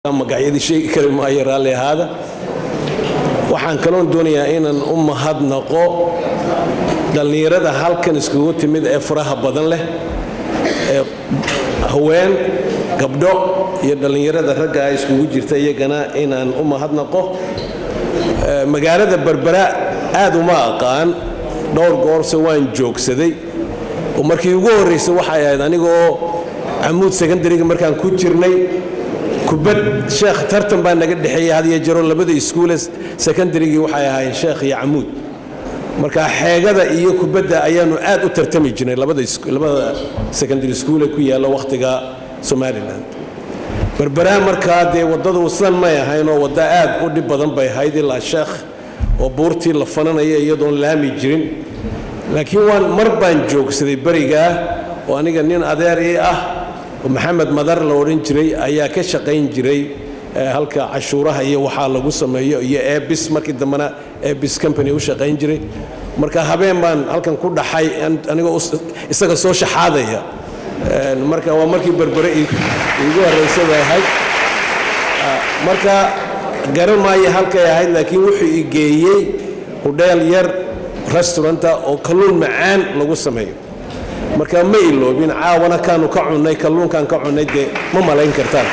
magacyadii sheegi kari maayo raalli ahaada waxaan kaloon doonayaa inaan u mahadnaqo dhallinyarada halkan iskugu timid ee faraha badan leh ee haween gabdho iyo dhallinyarada ragga ah iskugu jirta iyagana inaan u mahadnaqo magaalada berbera aad uma aqaan dhowr goorse waan joogsaday oo markii ugu horraysay waxay ahayd anigoo camuud secondariga markaan ku jirnay kubad sheekh tartan baa naga dhexeeyey had iyo jaro labada iskuule secondarygii waxay ahaayeen sheekh iyo camuud marka xeegada iyo kubadda ayaanu aad u tartami jirnay labada secondary school ee ku yaalla wakhtiga somalilan berberaa markaa dee waddadu sidan may ahaynoo wadda aad u dhib badan bay ahayd ilaa sheekh oo buurtii la fananaya iyadoon laami jirin laakiin waan mar baan joogsaday berigaa oo aniga nin adeer ii ah oo maxamed madar la odhan jiray ayaa ka shaqayn jiray halka cashuuraha iyo waxaa lagu sameeyo iyo ebis markii dambena ebis company u shaqayn jiray marka habeen baan halkan ku dhaxay anigoo isaga soo shaxaadaya marka waa markii berbere iigu horraysa bay ahayd marka garan maayo halkay ahayd laakiin wuxuu i geeyey hudheel yar restauranta oo kalluun macaan lagu sameeyo marka ma iloobin caawana kaanu ka cunnay kalluunkaan ka cunnay dee ma malayn kartaan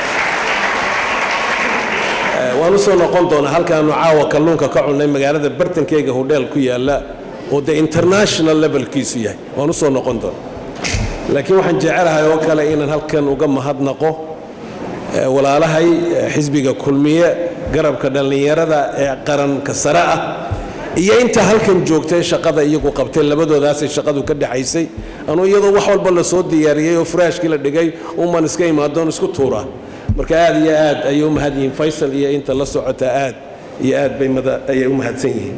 waan u soo noqon doonaa halkaanu caawa kalluunka ka cunnay magaalada bartankeyga hodheel ku yaalla oo dee international levelkiisu yahay waan u soo noqon doonaa laakiin waxaan jecelahay oo kale inaan halkan uga mahadnaqo walaalahay xisbiga kulmiye garabka dhallinyarada ee qaranka sare ah iyo inta halkan joogtay shaqada iyagu qabtay labadoodaasay shaqadu ka dhexaysay anuu iyadoo wax walba la soo diyaariyey oo furaashkii la dhigay uman iska imaadoon isku tuura marka aad iyo aad ayay u mahad yihiin faysal iyo inta la socota aad iyo aad bay ayay u mahadsan yihiin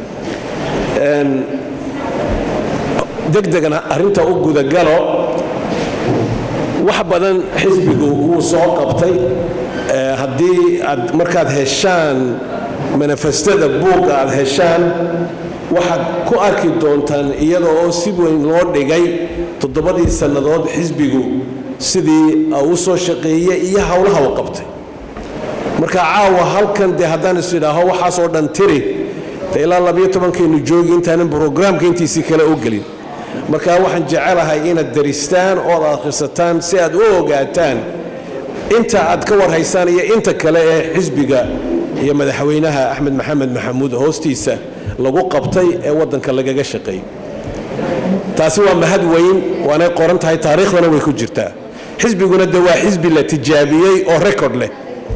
degdegana arrinta u gudagalo wax badan xisbigu wuu soo qabtay haddii aad markaad heshaan manifestada buugga aad heshaan waxaad ku arki doontaan iyada oo si weyn loo dhigay toddobadii sannadood xisbigu sidii u soo shaqeeyey iyo howlaha u qabtay marka caawa halkan dee haddaan is idhaaho waxaasoo dhan tiri de ilaa labiyo tobankaynu joogi intaanan brograamka intiisii kale u gelin marka waxaan jecelahay inaad daristaan ood akhrisataan si aad u ogaataan inta aad ka warhaysaan iyo inta kale ee xisbiga iyo madaxweynaha axmed maxamed maxamuud hoostiisa lagu qabtay ee waddanka lagaga shaqeeyey taasi waa mahad weyn waanay qoran tahay taariikhdana way ku jirtaa xisbiguna de waa xisbi la tijaabiyey oo rekord leh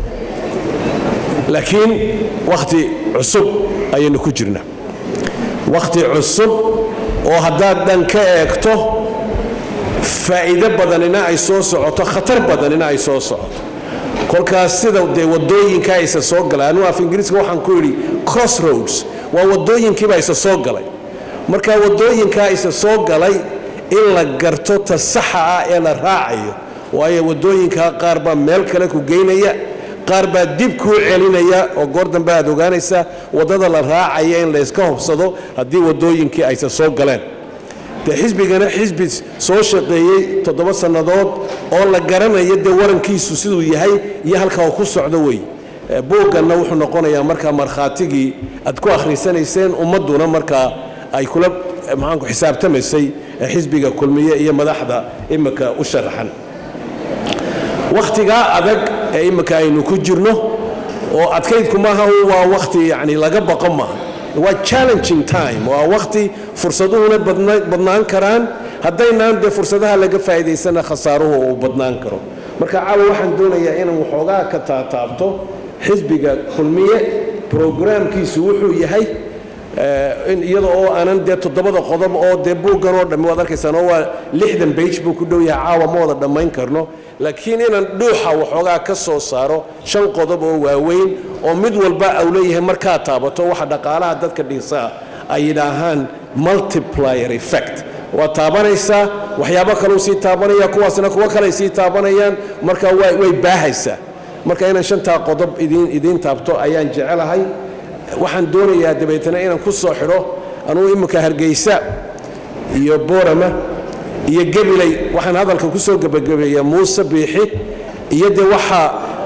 laakiin wakhti cusub ayaynu ku jirnaa wakhti cusub oo haddaad dhan ka eegto faa'iido badanina ay soo socoto khatar badanina ay soo socoto kolkaas sida dee wadooyinka aysa soo galay anuu af ingiriiska waxaan ku yidhi crossroads waa wadooyinkiiba isa soo galay marka wadooyinkaa isa soo galay in la garto ta saxa ah ee la raacayo waayo wadooyinkaa qaar baa meel kale ku geynaya qaar baa dib kuu celinaya oo goor dambe aad ogaanaysaa waddada la raacaya in layska hobsado haddii wadooyinkii aysa soo galeen dee xisbigana xisbi soo shaqeeyey toddoba sannadood oo la garanayo dee warankiisu siduu yahay iyo halka uu ku socdo wey buugganna wuxuu noqonayaa markaa markhaatigii aad ku akhrisanayseen ummadduna markaa ay kula maxaanku xisaabtamaysay xisbiga kulmiye iyo madaxda imika u sharaxan wakhtigaa adag ee imika aynu ku jirno oo adkaydku maaha waa wakhti yacni laga baqo maaha waa challenging time waa wakhti fursaduhuna badnaan karaan haddaynaan dee fursadaha laga faa'iidaysana khasaaruhu uu badnaan karo marka caawa waxaan doonayaa inaan waxoogaa ka taataabto xisbiga kulmiye brograamkiisu wuxuu yahay iyada oo aanan dee toddobada qodob oo dee buuggan oo dhammi waad arkaysaan oo waa lixdan bage buu ku dhow yahay caawa ma wada dhammayn karno laakiin inaan dhuuxa waxoogaa ka soo saaro shan qodob oo waaweyn oo mid walba au leeyahay markaa taabato waxa dhaqaalaha dadka dhisaa ay yidhaahaan multiplier effect waa taabanaysaa waxyaabo kaleu sii taabanaya kuwaasna kuwo kaley sii taabanayaan marka way baahaysaa marka inaan shantaa qodob idiin taabto ayaan jecelahay waxaan doonayaa dabeetana inaan ku soo xidho anugu imminka hargeysa iyo boorama iyo gebiley waxaan hadalka ku soo gebagabeeyaa muuse biixi iyo dee waxaa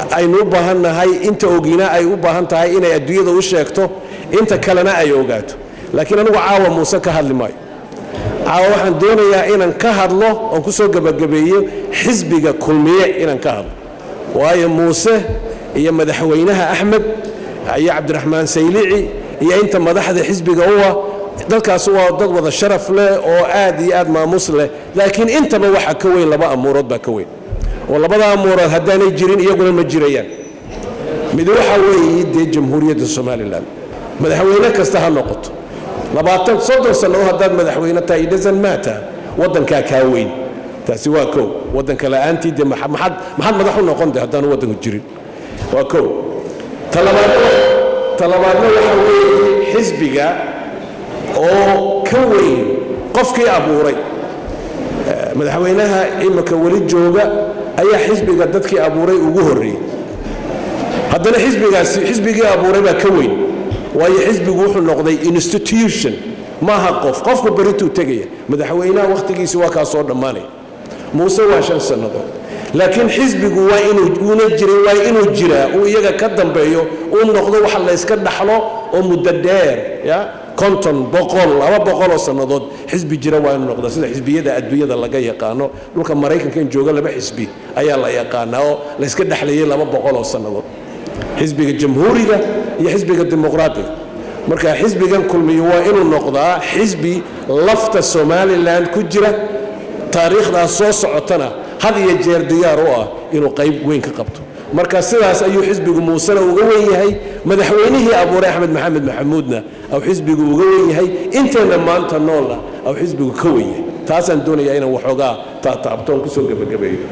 aynu u baahan nahay inta ogina ay u baahan tahay inay adduunyada u sheegto inta kalena ay ogaato laakiin anigu caawa muuse ka hadli maayo caawa waxaan doonayaa inaan ka hadlo oon ku soo gebagabeeyo xisbiga kulmiye inaan ka hadlo waayo muuse iyo madaxweynaha axmed iyo cabdiraxmaan saylici iyo inta madaxda xisbiga uwa dadkaas waa dad wada sharaf leh oo aad iyo aad maamuus leh laakiin intaba waxa ka weyn laba amuurood baa ka weyn oo labada amuurood haddaanay jirin iyaguna ma jirayaan mid waxa weeye dee jamhuuriyadda somalilan madaxweyne kasta ha noqoto labaatan soddon sannadood haddaad madaxweyne tahay idhasan maata waddankaa kaa weyn taasi waa kow waddanka la'aantii dee maxaad maxaad madax u noqon de haddaanu waddanku jirin waa kow talabaadna talabaadna waxa weeye xisbiga oo ka weyn qofkii abuuray madaxweynaha imika weli jooga ayaa xisbiga dadkii abuuray ugu horreeyey haddana xisbigaasi xisbigii abuuray baa ka weyn waayo xisbigu wuxuu noqday institution maaha qof qofku berituu tegaya madaxweynaha wakhtigiisi waa kaa soo dhammaanaya muuse waa shan sannadood laakiin xisbigu waa inuuna jirin waa inuu jiraa uu iyaga ka dambeeyo uu noqdo wax layska dhaxlo oo muddo dheer ya konton boqol laba boqoloo sannadood xisbi jira waa inuu noqdo sida xisbiyada adduunyada laga yaqaano dhulka maraykanka in jooga laba xisbi ayaa la yaqaanaa oo layska dhexlayay laba boqoloo sannadood xisbiga jamhuuriga iyo xisbiga dimuqraatiga marka xisbigan kulmiyo waa inuu noqdaa xisbi lafta somalilan ku jira taariikhdaas soo socotana had iyo jeer diyaar u ah inuu qayb weyn ka qabto marka sidaas ayuu xisbigu muusena uga wen yahay madaxweynihii abuuray axmed maxamed maxamuudna au xisbigu uga wen yahay inteenna maanta noolna au xisbigu ka wen yahay taasaan doonayaa inaan waxoogaa taataabtoon kusoo gebagabeeyo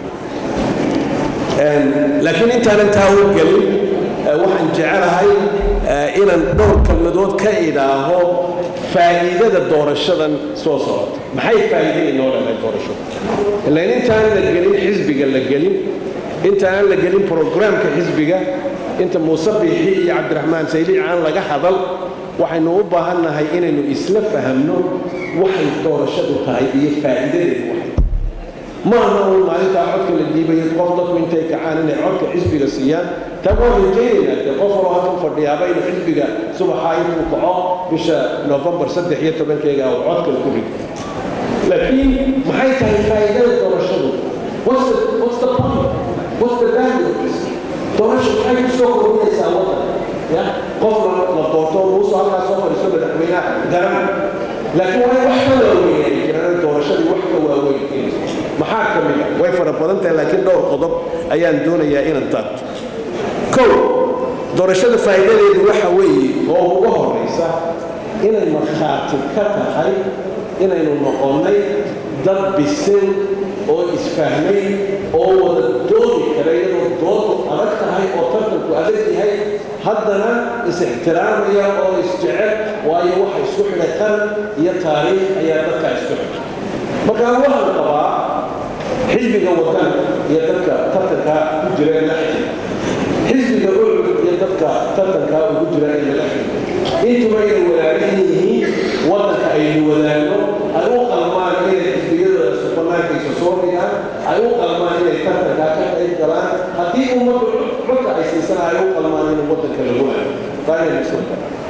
laakiin intaanan taa u gelin waxaan jecelahay inaan dhowr kalmadood ka idhaaho faa'iidada doorashadan soo socota maxay faa'iido inoo leedahay doorashada ilaan intaan la gelin xisbiga la gelin inta aan la gelin brograamka xisbiga inta muuse biixi iyo cabdiraxmaan sayliic aan laga hadal waxaynu u baahannahay inaynu isla fahamno waxay doorashadu tahay iyo faa'iidadeedu waxay ma aha un maalintaa codka la dhiibayo qof dadku intay kacaan inay codka xisbiga siiyaan taa waan rajaynaynaa dee qof waloo halkan fadhiyaaba inuu xisbiga subaxaa intuu kaco bisha novembar saddex iyo tobankeega uu codka ku rido laakiin maxay tahay faa'iidada doorashadu what's the, what's the point what's the value of this doorasha maxay ku soo kordhinaysaa waddan ya qofna la doorto muusu halkaa soo fadhiisto madaxweynaha garan laakiin waa wax ka waaweynay jiraan doorashadii wax ka waaweyn keenayso maxaa ka mid ah way fara badan tahay laakiin dhowr qodob ayaan doonayaa inaan taabto kow doorashada faa'iidadeedu waxa weeye oo uga horraysa inay markhaati ka tahay inaynu noqonnay dad bisil oo isfahmay oo wada doodi kara iyadoo doodu adag tahay oo tartanku adag yahay haddana is-ixtiraamaya oo isjecel waayo waxa isku xidhay qaran iyo taariikh ayaa dadkaa isku xidhay markaa waxaan qabaa xisbiga wadan iyo dadka tartanka ku jira ee la xidhiidha xisbiga ucud iyo dadka tartanka ugu jira ee laga xidhiidha intuba inay wadaagsan yihiin waddanka aynu wadaagno ay u qalmaan inay xisbiyadooda subanaankaysa soo dhigaan ay u qalmaan inay tartanka ka qayb galaan haddii ummaddu codka ay siisana ay u qalmaan in waddanka lagu hayo taa inaynu isla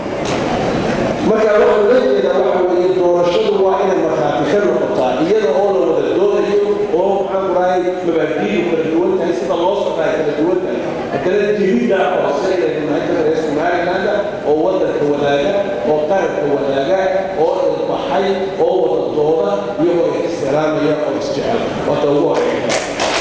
marka waxaan la jeedaa waxa weeye doorashadu waa inay markhaati ka noqotaa iyada oo la wada doodayo oo maxaan ku rahay mabaadiidu kala duwan tahay sida loo socdaa kala duwan tahay haddana jiriddaa hoose inaynu nahay ka reer somalilanda oo waddanka wadaaga oo qaranka wadaaga oo ilbaxay oo wada dooda iyagoo ixtiraamaya oo isjecel waata ugu horeysa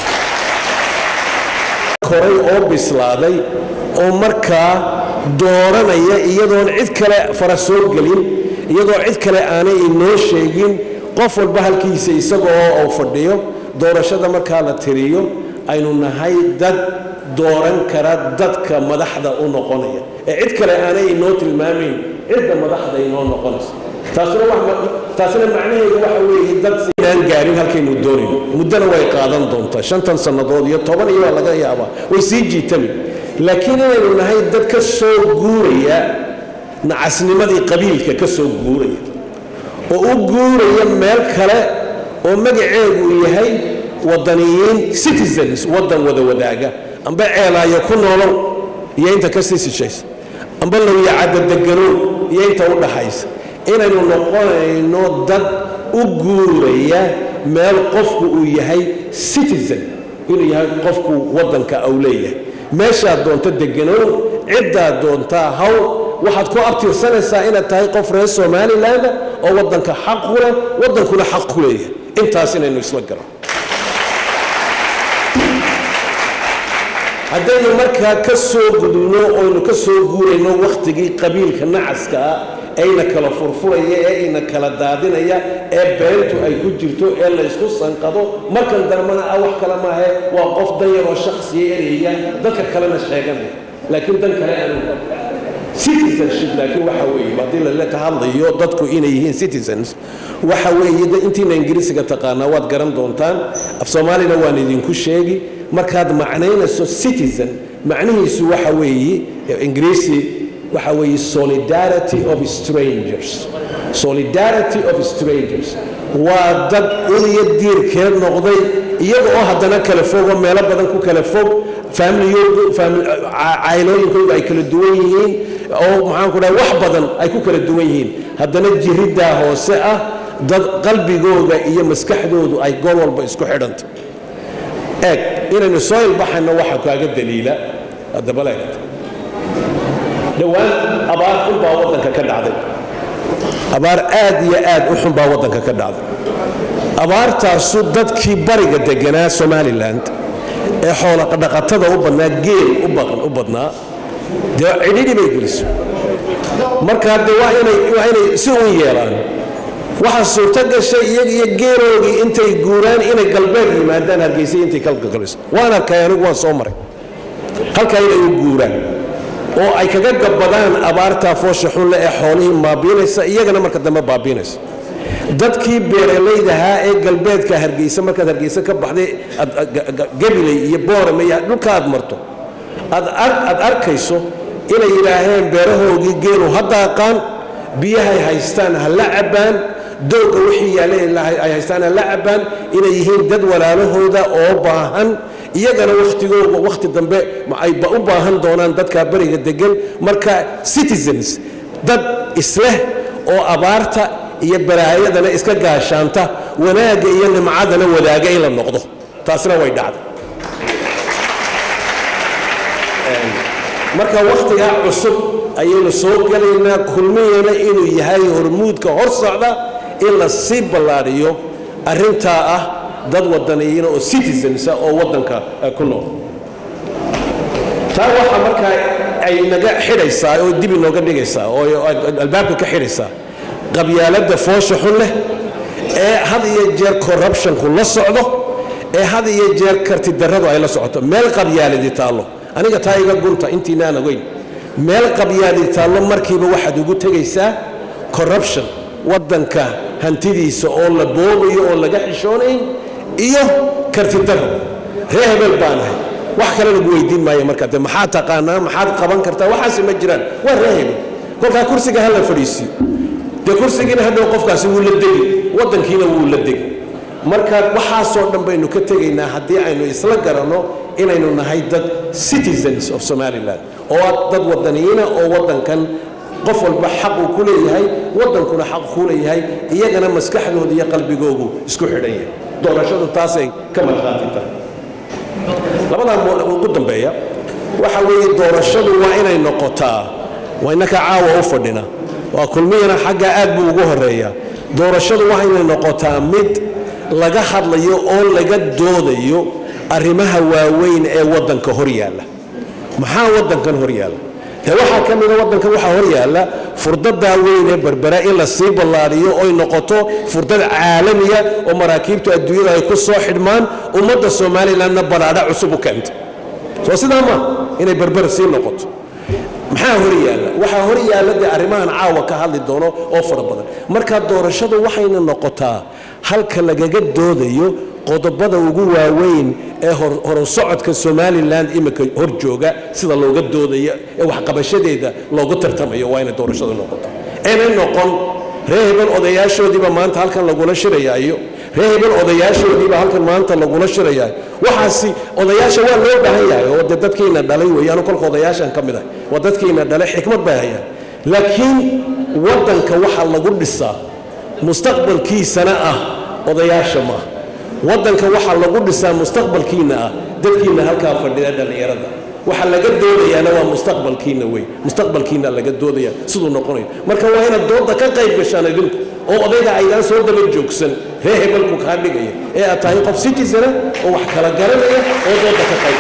koray oo bislaaday oo markaa dooranaya iyadoon cid kale fara soo gelin iyadoo cid kale aanay inoo sheegin qof walba halkiisa isagoo uu fadhiyo doorashada markaa la tiriyo aynu nahay dad dooran kara dadka madaxda u noqonaya ee cid kale aanay inoo tilmaamayn cidda madaxda inoo noqonaysa taasina macnaheedu waxa weeye dad sidaan gaarin halkaynu doonayno muddana way qaadan doontaa shantan sannadood iyo toban iyo waa laga yaabaa way sii jiitami laakiin inaynu nahay dad ka soo guuraya nacasnimadii qabiilka ka soo guuraya oo u guuraya meel kale oo magaceegu yahay wadaniyiin citizens waddan wada wadaaga amba ceelaayo ku noolow iyo inta ka sii sishaysa amba lawyacadda deganow iyo inta u dhaxaysa inaynu noqonayno dad u guuraya meel qofku uu yahay citizen inuu yahay qofku waddanka au leeyahay meeshaad doonto deganow ciddaad doontaa haw waxaad ku abtirsanaysaa inaad tahay qof reer somalilanda oo waddanka xaq ku leh waddankuna xaq ku leeyahay intaas inaynu isla garo haddaynu markaa ka soo gudubno oynu ka soo guurayno wakhtigii qabiilka nacaska ah ayna kala furfuraya ee ina kala daadinaya ee beentu ay ku jirto ee laysku sanqado markan dambena ah wax kale maahe waa qof dan yaroo shakhsiya ereyaya dadka kalena sheeganaya laakiin dan kale aanu citizenship laakiin waxa weeye haddii lala ka hadlayo dadku inay yihiin citizens waxa weeye intiina ingiriisiga taqaanaa waad garan doontaan af soomaalina waan idinku sheegi markaad macnaynayso citizen macnihiisu waxa weeye ingiriisi waxa weeye solidarity of strangers solidarity of strangers waa dad uliyo diirkeed noqday iyaga oo haddana kala fogo meelo badan ku kala fog caylooyinkooda ay kala duwan yihiin oo maxaanku dhaha wax badan ay ku kala duwan yihiin haddana jiriddaa hoose ah dad qalbigooda iyo maskaxdoodu ay gool walba isku xidhanta eeg inaynu soo ilbaxayno waxa kaaga daliila adabaleegta dhowaan abaar xun baa waddanka ka dhacday abaar aad iyo aad u xun baa waddanka ka dhacday abaartaasu dadkii bariga deganaa somalilan ee xoolodhaqatada u badnaa geel u badnaa dee cidhidhi bay geliso markaa de waa inay si uun yeelaan waxaa suurto gashay iyaga iyo geeroogii intay guuraan inay galbeed yimaadaan hargeysay intay kalgagaliso waan arkay anigu waan soo maray halkaa inay u guuraan oo ay kaga gabbadaan abaartaa foosha xunle ee xoolihii baabiinaysa iyagana marka dambe baabiinaysa dadkii beeralaydahaa ee galbeedka hargeysa markaad hargeysa ka baxday gabiley iyo boorame iyo dhulka aad marto aad arkayso inay yidhaaheen beerahoogii geelu ha daaqaan biyahay haystaan ha la cabbaan doogga wixii yaalla ay haystaan ha la cabbaan inay yihiin dad walaalahooda oo baahan iyagana wakhtigooga wakhti dambe ayba u baahan doonaan dadka beriga degan marka citizens dad isleh oo abaarta iyo balaayadana iska gaashaanta wanaagga iyo nimcadana wadaaga in la noqdo taasina way dhacday marka wakhtigaa cusub ayaynu soo gelaynaa kulmiyana inuu yahay hormuudka hor socda in la sii ballaadhiyo arrintaa ah dad wadaniyiina oo citizensa oo waddanka ku nool taa waxaa markaa ay naga xidhaysaa oo dib inooga dhigaysaa oo albaabka ka xidhaysaa qabyaaladda foosha xun leh ee had iyo jeer corruptionku la socdo ee had iyo jeer kartidarradu ay la socoto meel qabyaaladi taallo aniga taa iga gunta intiinaan ogeyn meel qabyaaladi taallo markiiba waxaad ugu tegaysaa corruption waddanka hantidiisa oo la boobayo oo laga xishoonayn iyo kartidarro ree hebel baanahay wax kale lagu weydiin maayo markaa de maxaad taqaanaa maxaad qaban kartaa waxaase ma jiraan waa ree hebel kolkaa kursiga ha la fadhiisiyo dee kursigiina hadhow qofkaasi wuu la degi waddankiina wuu la degi marka waxaasoo dhan baynu ka tegaynaa haddii aynu isla garanno inaynu nahay dad citizens of somalilan oo dad wadaniyiina oo waddankan qof walba xaq uu ku leeyahay waddankuna xaq kuu leeyahay iyagana maskaxdooda iyo qalbigoogu isku xidhan yahay doorashadu taasay ka markhaati tahay labadaa ugu dambeeya waxa weeye doorashadu waa inay noqotaa waa innaka caawa u fadhina waa kulmiyana xaggaa aad buu ugu horeeya doorashadu waa inay noqotaa mid laga hadlayo oo laga doodayo arrimaha waaweyn ee waddanka hor yaalla maxaa waddankan hor yaalla dee waxaa ka mida waddankan waxaa hor yaalla furdadaa weyn ee berbera in la sii ballaadhiyo oy noqoto furdad caalamiya oo maraakiibtu adduunyada ay ku soo xidhmaan ummadda somalilanna balaadha cusub u keenta soo sidaa ma inay berbera sii noqoto maxaa hor yaalla waxaa hor yaalla dee arrimahan caawa ka hadli doono oo fara badan marka doorashadu waxayna noqotaa halka lagaga doodayo qodobada ugu waaweyn ee horusocodka somalilan imika hor jooga sida looga doodayo ee waxqabashadeeda loogu tartamayo waa inay doorashadu noqoto inay noqon ree hebel odayaashoodiiba maanta halkan lagula shirayaayo ree hebel odayaashoodiibaa halkan maanta lagula shirayaa waxaasi odayaasha waa loo baahan yahay oo de dadkiina dhalay weeyaanu kolka odayaashan ka mid ah waa dadkiina dhalay xikmad bay hayaan laakiin waddanka waxaa lagu dhisaa mustaqbalkiisana ah odayaasha maaha waddanka waxaa lagu dhisaa mustaqbalkiina ah dadkiina halkaa fadhida dhallinyarada waxa laga doodayaana waa mustaqbalkiina wey mustaqbalkiina laga doodaya siduu noqonayo marka waa inaad dooda ka qayb gashaan idinku oo odayga aydaan soo daba joogsan ree hebelku kaa dhigaya ee aad tahay qof citizana oo wax kala garanaya oo dooda ka qayb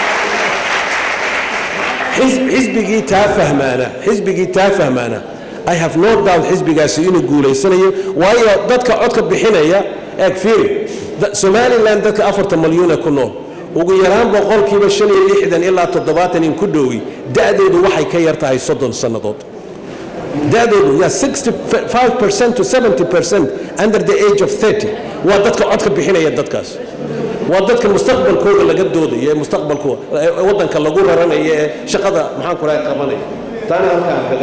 xisbigii taa fahmaana xisbigii taa fahmaana i have no doubt xisbigaasi inuu guulaysanayo waayo dadka codka bixinaya eeg fiiri somalilan dadka afartan malyuuna ku nool ugu yaraan boqolkiiba shan iyo lixdan ilaa toddobaatan in ku dhowi da'doodu waxay ka yar tahay soddon sannadood da'doodu ya 65% to 70% under the age of 30 waa dadka codka bixinaya dadkaas waa dadka mustaqbalkooda laga doodaya ee mustaqbalkooda waddanka lagu raranaya ee shaqada maxaan ku rahay qabanaya taana halkaan kaga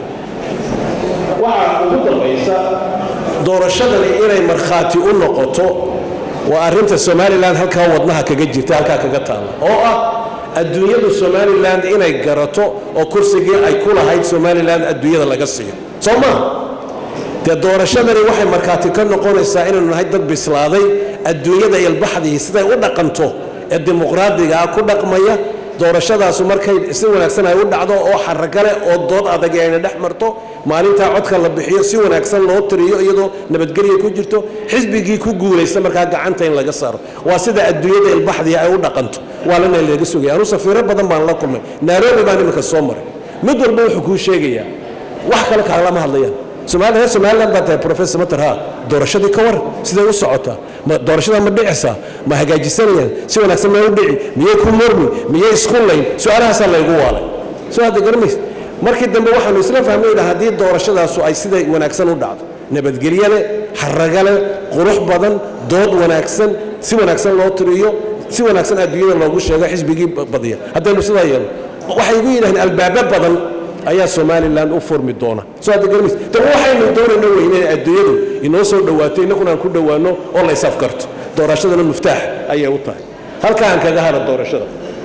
waxaa ugu dambaysa doorashadani inay markhaati u noqoto waa arrinta somalilan halkaa wadnaha kaga jirta halkaa kaga taalla oo ah adduunyadu somalilan inay garato oo kursigii ay ku lahayd somalilan adduunyada laga siiyo soo maa dee doorashadani waxay markhaati ka noqonaysaa inaynu nahay dad bislaaday adduunyada ilbaxdii siday u dhaqanto ee dimuqraadigaa ku dhaqmaya doorashadaasu markay si wanaagsan ay u dhacdo oo xaragale oo dood adag ayna dhex marto maalintaa codka la bixiyo si wanaagsan loo tiriyo iyadoo nabadgelya ku jirto xisbigii ku guulaysta markaa gacanta in laga saaro waa sida adduunyada ilbaxdii ay u dhaqanto waa lana laga sugaya anu safiiro badan baan la kulmay nairobi baan iminka soo maray mid walba wuxuu kuu sheegayaa wax kale kaalama hadlayaan somaaliya reer somaliland baa tahay professor mater ha doorashadii ka war siday u socotaa ma doorashada ma dhicisaa ma hagaajisanayaan si wanaagsan ma u dhici miyay ku murmi miyay isku layn su-aalahaasaa laygu waalay soo hadda garamaysa markii dambe waxaanu isla fahmayna haddii doorashadaasu ay siday wanaagsan u dhacdo nabadgelye leh xaraga leh qurux badan dood wanaagsan si wanaagsan loo tiriyo si wanaagsan adduunyada loogu sheego xisbigii badiya haddaynu sidaa yeelno waxay igu yidhahdeen albaabo badan ayaa somalilan u furmi doona soo hadda garmays de waxaynu doonayno wey inay adduunyadu inoo soo dhowaato innaguna aan ku dhowaanno oo la ysafkarto doorashadana muftaax ayay u tahay halkaan kaga hara doorashada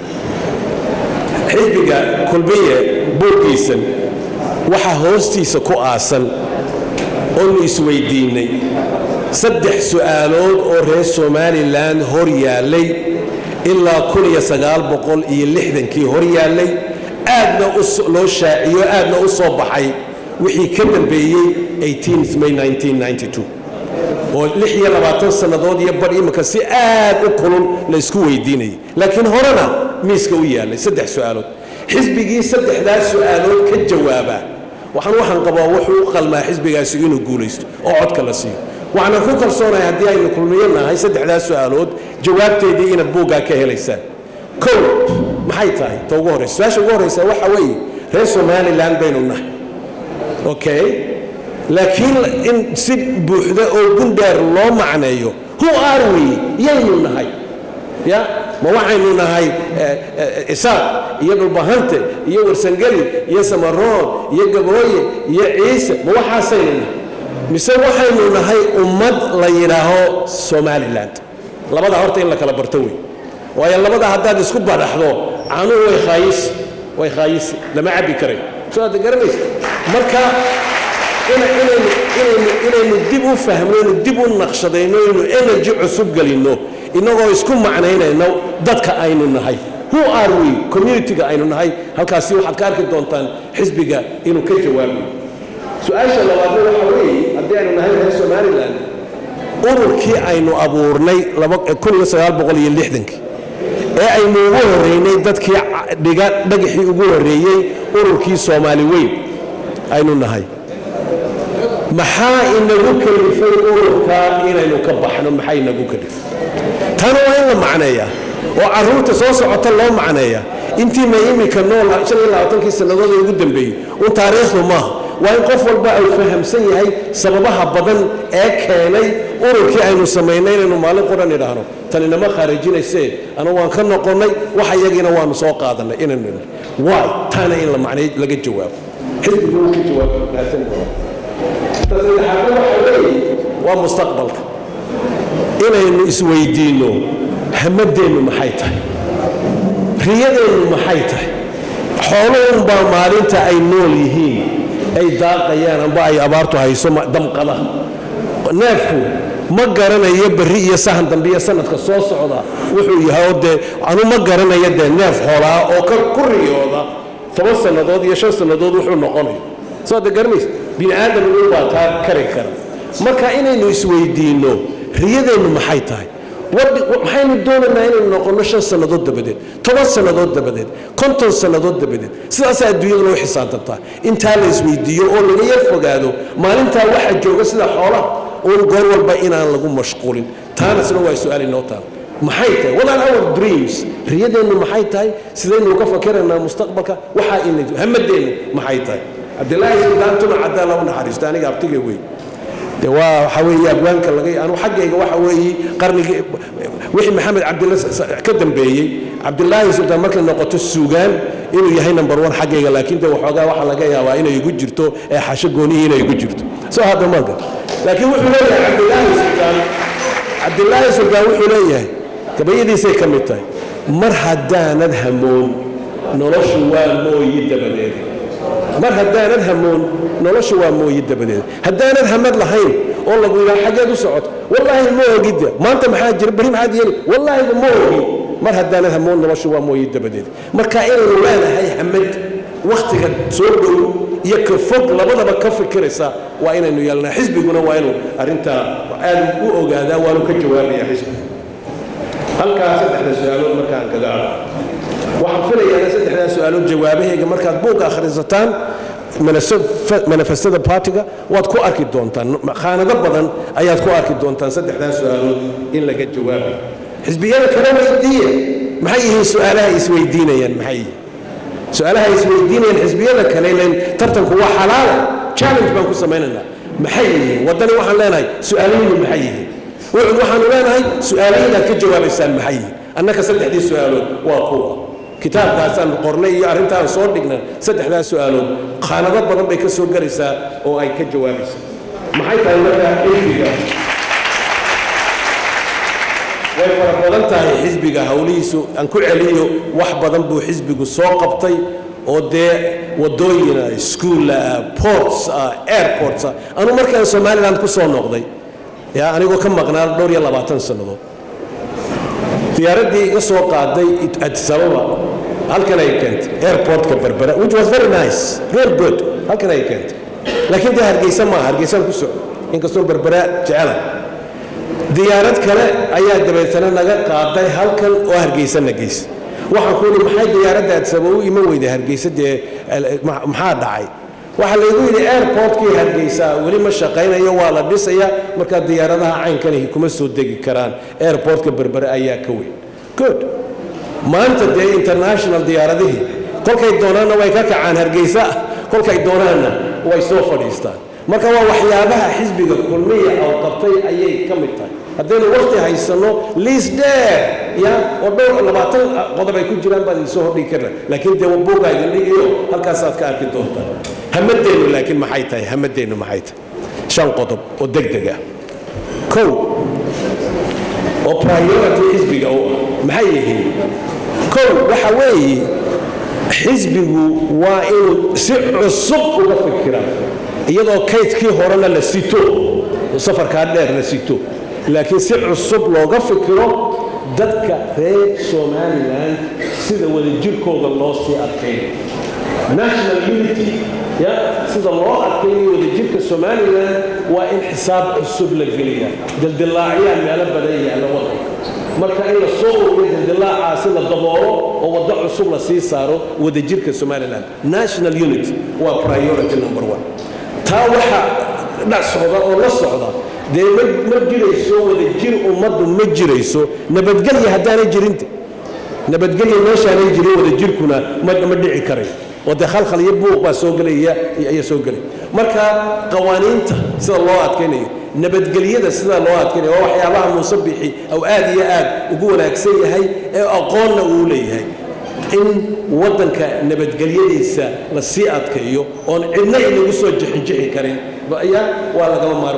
xisbiga kulmiye buurkiisan waxaa hoostiisa ku aasan oonu isweydiinnay saddex su'aalood oo reer somalilan hor yaallay ilaa kun iyo sagaal boqol iyo lixdankii hor yaallay aadna loo shaaciyo aadna u soo baxay wixii ka dambeeyey 18 may 1992 oo lix iyo labaatan sannadood iyo badh imika si aad u kulul la isku weydiinayay laakiin horena miiska u yaallay saddex su'aalood xisbigii saddexdaas su'aalood ka jawaaba waxaan waxaan qabaa wuxuu u qalmaa xisbigaasi inuu guulaysto oo codka la siiyo waxaanan ku kalsoonahay haddii aynu kulmiyo nahay saddexdaas su'aalood jawaabteedii inaad buuggaa ka helaysaan kow maxay tahay ta ugu horraysa su-aasha ugu horraysa waxa weeye reer somalilan baynu nahay okay laakiin in si buuxda oo gundheer loo macneeyo who are we yaynu nahay ya ma waxaynu nahay isaaq iyo dhulbahante iyo warsangeli iyo samaroon iyo gabooye iyo ciise ma waxaasaynu nahay mise waxaynu nahay ummad la yidhaaho somaliland labada horta in la kala barto wey waayo labada haddaad isku badhaxdo caanuhu way khaayisi way khaayisi lama cabbi karay soo aad garanaysa marka inaynu dib u fahmno inu dib u naqshadayno inu energy cusub gelinno innagoo isku macnaynayno dadka aynu nahay who are we communityga aynu nahay halkaasi waxaad ka arki doontaan xisbiga inuu ka jawaabayo su-aasha labaadna waxa weeye haddii aynu nahay reer somaliland ururkii aynu abuurnay ee aynu ugu horreynay dadkii dhiga dhagaxii ugu horreeyey ururkii soomaali weyn aynu nahay maxaa inagu kalifay ururkaa inaynu ka baxno maxaa inagu kalifay tana waa in la macneeyaa oo carruurta soo socota loo macneeyaa intiina imika nool kii sannadood ee ugu dambeeyey un taariikhdu maaha waa in qof walba uu fahamsan yahay sababaha badan ee keenay ururkii aynu samaynay inaynu maalin quran idhaahno tan inama khaarijinaysee anu waan ka noqonnay wax iyagiina waanu soo qaadanay inaynu waay taana in la macnay laga jawaabo xisbigu wuu ka jawaabo mahadsan doona ta saddexaadna waxa weeye waa mustaqbalka inaynu isweydiinno hamadeennu maxay tahay riyadeennu maxay tahay xooluhunbaa maalinta ay nool yihiin ay daaqayaan amba ay abaartu hayso damqada neefku ma garanayo berri iyo sahan dambe iyo sanadka soo socda wuxuu yahay oo dee anu ma garanayo dee neef xoolaa oo ku riyooda toban sannadood iyo shan sannadood wuxuu noqonayo soo de garanays bini aadam ugu baa taa kari kara marka inaynu isweydiinno riyadeennu maxay tahay maxaynu doonaynaa inaynu noqonno shan sannadood dabadeed toban sannadood dabadeed konton sannadood dabadeed sidaasaa adduunyada loo xisaabtantaa intaa la isweydiiyo oo laga yar fogaado maalintaa waxa jooga sida xoolaha uun goor walba inaan lagu mashquulin taanasna waa su-aal inoo taal maxay tahay what are our dreams riyadeennu maxay tahay sidaynu uga fakeraynaa mustaqbalka waxaa ina hamadeennu maxay tahay cabdilaahi sudaantuna caddaa lagu naxariisto aniga abtiga wey de waa waxa weeye abwaanka laga anu xaggayga waxa weeye qarnigii wixii maxamed cabdilla ka dambeeyey cabdilaahi sultaan markay noqoto suugaan inuu yahay number one xaggayga laakiin de waxoogaa waxaa laga yaabaa inay igu jirto ee xasho goonihii inay igu jirto soo hadda marka laakiin wuxuu leeyahay cabdilaahi sultaan cabdilaahi sultaan wuxuu leeyahay gabayadiisay ka mid tahay mar haddaanad hamoon noloshu waa mooyi dabadeed mar haddaanad hamoon noloshu waa mooyi dabadeed haddaanad hamad lahayn oo lagu yidhaha xaggeed u socoto wallaahi ma ogidda maanta maxaa jira beri maxaad yeeli wallaahiba ma ogi mar haddaanad hamoon noloshu waa mooyi dabadeed marka inaynu leenahay hamad wakhtiga soo dhow iyo ka fog labadaba ka fikiraysa waa inaynu yeelnaa xisbiguna waa inuu arrintaa aad u ogaadaa waanu ka jawaabaya xisbiga halkaa saddexda su-aalood markaan kaga ado waxaan filayaa saddexdaa su-aalood jawaabahayga markaad buugga akhrisataan manifestada partiga waad ku arki doontaan khaanado badan ayaad ku arki doontaan saddexdaa su-aalood in laga jawaabayo xisbiyada kale weydiiya maxay yihiin su-aalaha isweydiinayaan maxay yihiin su-aalaha isweydiinayaan xisbiyada kale ilan tartanku waa xalaala challenge baan ku samaynaynaa maxay yihiin waddani waxaan leenahay su-aalahiinu maxay yihiin wucud waxaanu leenahay su-aalahiinaad ka jawaabaysaan maxay yihiin annaka saddexdii su-aalood waa kuwa kitaabkaasaan qornay iyo arrintaan soo dhigna saddexdaas su-aalood khaanado badan bay ka soo garaysaa oo ay ka jawaabaysaa maxay tahay markaa xisbiga way fara badan tahay xisbiga howlihiisu aan ku celiyo wax badan buu xisbigu soo qabtay oo dee wadooyina schoola ports airports anu markaan somaliland ku soo noqday yaa anigoo ka maqnaa dhowr iyo labaatan sannadood diyaaraddii iga soo qaaday addis ababa halkan ay keentay airportka berbera which was very nice real good halkan ay keentay laakiin dee hargeysa maaha hargeysaan ku soco inkastoo berbera jecela diyaarad kale ayaa dabeetana naga qaaday halkan oo hargeysana geysa waxaan ku yidhi maxay diyaaradda addis ababa u iman weyday hargeysa dee maxaa dhacay waxaa laygu yidhi airportkii hargeysa weli ma shaqaynayo waa la dhisaya markaa diyaaradaha caynkanahi kuma soo degi karaan airportka berbere ayaa ka weyn good maanta dee international diyaaradihii kolkay doonaanna way ka kacaan hargeysa kolkay doonaanna way soo fadhiistaan marka waa waxyaabaha xisbiga kulmiya oo qabtay ayay ka mid tahay haddaynu waqti haysanno liis dheer ya oo dhowr labaatan qodob ay ku jiraan baad idinsoo hordhigi karna laakiin dee buugaa idin dhigayo halkaasaad ka arki doontaan hamadeennu laakiin maxay tahay hamadeennu maxay tahay shan qodob oo deg deg ah kow oo priority xisbiga u ah maxay yihiin kow waxa weeye xisbigu waa inuu si cusub uga fikiraa iyadoo kaydkii horena la sito safarkaa dheer la sito laakiin si cusub looga fikiro dadka reer somalilan sida wadajirkooda loo sii adkayn national unity ya sida loo adkaynayo wadajirka somalilan waa in xisaab cusub la geliya dildilaacyaan meelo badan yaalla wadanka marka in la soo ururiyo dildilaacaasi la daboolo oo waddo cusub la sii saaro wadajirka somalilan national unity waa priority number one taa waxa dhac socda oo la socda dee ma jirayso wadajir ummaddu ma jirayso nabadgelya haddaanay jirinta nabadgelya meeshaanay jirin wadajirkuna ma dhici karayo oo dee khalkhal iyo buuq baa soo gelaya ayaa soo gelaya marka qawaaniinta sida loo adkaynayo nabadgelyada sida loo adkaynayo waa waxyaabaha muuse bixi ou aad iyo aad ugu wanaagsan yahay ee aqoonna uu leeyahay in waddanka nabadgelyadiisa la sii adkaeyo oon cidna inagu soo jixinjixi karin ayaa waa lagama maarmaan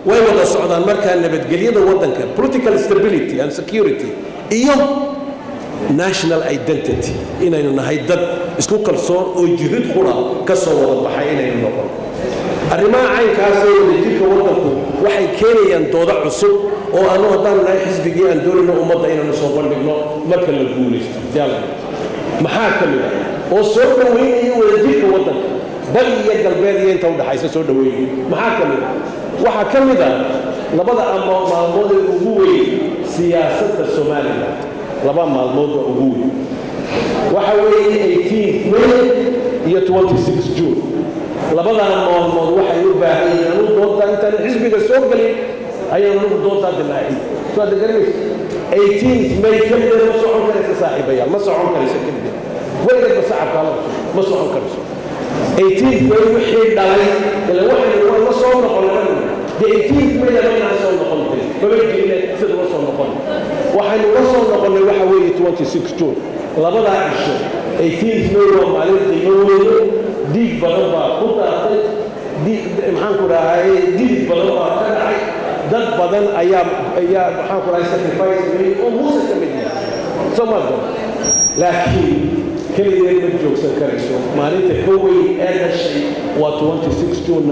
way wada socdaan markaa nabadgelyada waddanka political stability and security iyo national identity inaynu nahay dad isku kalsoon oo jirid qura ka soo wada baxay inaynu noqon arrimaha caynkaas ee wadajirka waddanku waxay keenayaan doodo cusub oo anu haddaan nahay xisbigii aan doonayno ummadda inaynu soo bandhigno marka la guulaysto yaala maxaa ka mid ah oo soo dhoweynaya wadajirka waddanka bari iyo galbeed iyo inta udhaxaysa soo dhoweynaya maxaa ka mid ah waxaa ka mid ah labada ama maalmood ee ugu weyn siyaasadda somalilan laba maalmood waa ugu weyn waxa weeye 18 may iyo 26 june labadan maalmood waxay u baahan yihiin anu doontaa intaan xisbiga soo gelin ayaan anugu doontaa dilaacin soo aad garanaysa 18 may keligeed ma socon karaysa saaxiibayaal ma socon karaysa keligeed weligeedba sacabkaa la ma socon karayso 18 may wixii dhalay ila waxaynu waa la soo noqonay dee 18 may lama inaan soo noqon karin maba jirine sida la soo noqon waxaynu la soo noqonnay waxa weeye 26 june labadaa cisho 18 may waa maalin qiimo weyne dhiig badan baa ku daatay maxaan ku dhahay dhiig badan baa ka dhacay dad badan ayaa ayaa maxaan ku dhahay sacrifice sameeyey oo muuse ka mid yahay soo ma garan laakiin keligeed ma joogsan karayso maalinta ka weyn ee dhashay waa 26 june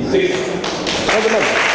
1960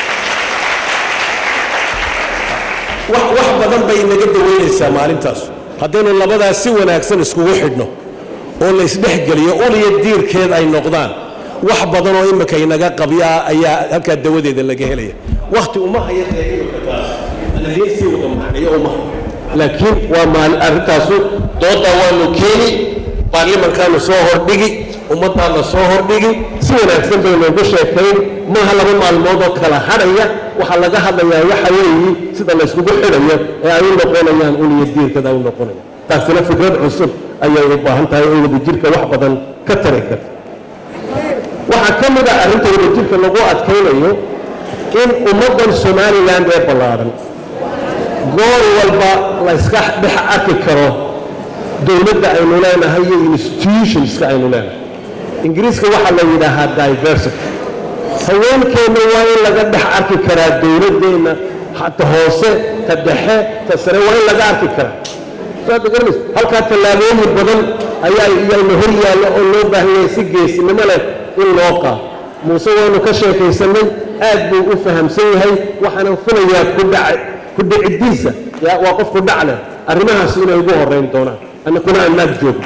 wax badan bay naga daweynaysaa maalintaas haddaynu labadaas si wanaagsan iskugu xidhno oo la isdhexgeliyo uliya diirkeed ay noqdaan wax badan oo imika inaga qabyaa ayaa halkaa dawadeeda laga helaya wakti uma haya dee imika taas anadiinsii wada macnayo uma laakiin waa maalin arrintaasu doodaa waanu keeni baarlimankaanu soo hordhigi ummaddaana soo hordhigi si wanaagsan baynoogu sheekayn maaha laba maalmood oo kala hadhaya waxaa laga hadlayaa waxa weeyi sida layskugu xidhayo ee ay u noqonayaan uliya diirkada ay u noqonayaan taasina fikrad cusub ayay u baahan tahay oo wadajirka wax badan ka tari karta waxaa ka mid ah arrinta wadajirka lagu adkaynayo in ummaddan somaliland ee ballaaran goor walba la iska dhex arki karo dowladda aynu leenahay iyo institutionska aynu leenahay ingiriiska waxaa la yidhaahaa diversity haweenkeenna waa in laga dhex arki karaa dowladdeenna ta hoose ta dhexe ta sare waa in laga arki karaa garanaysa halkaa tallaabooyin badan ayaa iyayna hor yaallo oo loo baahan yahay si geesinimo leh in loo qaado muuse waanu ka sheekaysanay aad buu u fahamsan yahay waxaana filayaa kudhac kudhicidiisa waa qof kudhac leh arrimahaas inay ugu horrayn doonaan annakuna aan naag joogno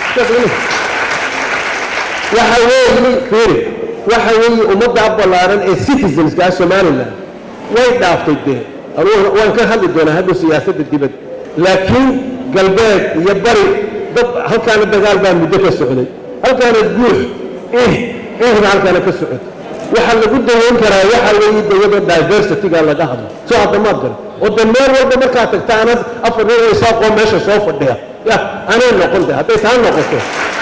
waxa weeye fiiri waxa weeye ummadda ballaaran ee citizenska somaliland way dhaaftay dee waan ka hadli doonaa hadda siyaasadda dibadda laakiin galbeed iyo bari dad halkaana dagaal baa muddo ka socday halkaana guux ih ihba halkaana ka socotay waxaa lagu daweyn karaa waxa weeye dawada diversityga laga hadlo soo hadda maad garan oo de meel walba markaad tagta anad afar nin oo isaaqoo meesha soo fadhiya ya anay noqon de hadday taa noqoto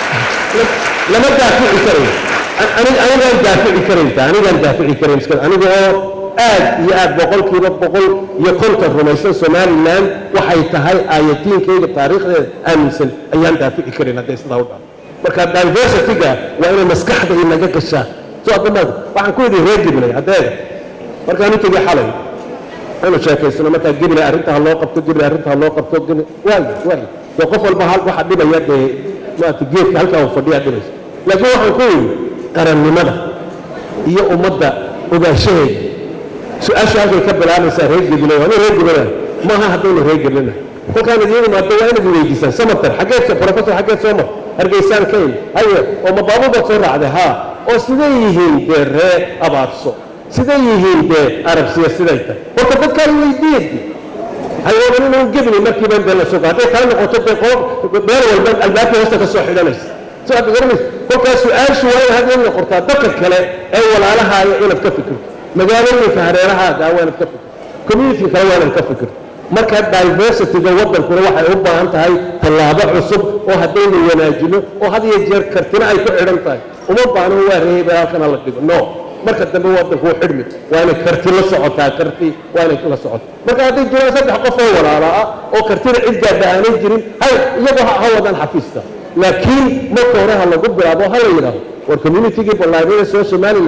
lama daafici karayo anigaan daafici karaynta anigaan daafici karayn iska aniga oo aad iyo aad boqolkiiba boqol iyo konton rumaysan somaliland waxay tahay aayatiinkayga taariikhdeeda aaminsan ayaan daafici karin hadday sidaa u dhaco marka diversityga waa inay maskaxda inaga gashaa soo adamaad waxaan ku yidhi reer gibilay haddeeda markaan u tegey xalay anu sheekaysano markaa gibilay arrinta ha loo qabto gibilay arrinta ha loo qabto gibilay waayo waayo dee qof walba hal waxa dhibaya dee maarata geedka halkaa uu fadhiyaa dhibaysa laakiin waxaan ku yidhi qarannimada iyo ummadda ogaanshaheeda su-aasha halkay ka bilaabaysaa reer gibilay waa nin reer gibilay maaha haddaynu reer gibilina kolkaan idiin imaado waa inaad weydiisaan samatar xaggeed professor xaggeed soo mar hargeysaan ka imi haye oo ma baabuurbaad soo raacday haa oo siday yihiin dee ree abaarso siday yihiin dee arabsiya siday tahay horta dadkaan weydiiyadi hayooban inuu gebni markiiban dee la sugo hadday taa noqoto dee qoob meel walba albaabka hoosta ka soo xidhanaysa soo aad garanaysa kolkaas su-aashu waa in hadda in noqotaa dadka kale ee walaalahaaga inaad ka fikirto magaalooyinka hareerahaaga waa inaad ka fikirto community kale waa inaad ka fikirto marka diversityga waddankuna waxay u baahan tahay tallaabo cusub oo haddaynu wanaajino oo had iyo jeer kartina ay ku xidhan tahay uma baahno waa reeba halkana la dhigo no marka dambe waddanku wuu xidhmi waa inay karti la socotaa karti waa inay la socotaa marka hadday jiraan saddex qof oo walaala ah oo kartina cid gaadha aanay jirin hay iyagoo ha wadaan xafiiska laakiin marka hore ha lagu bilaabo ha la yidhaaho war communitygii ballaariyada soo somaliland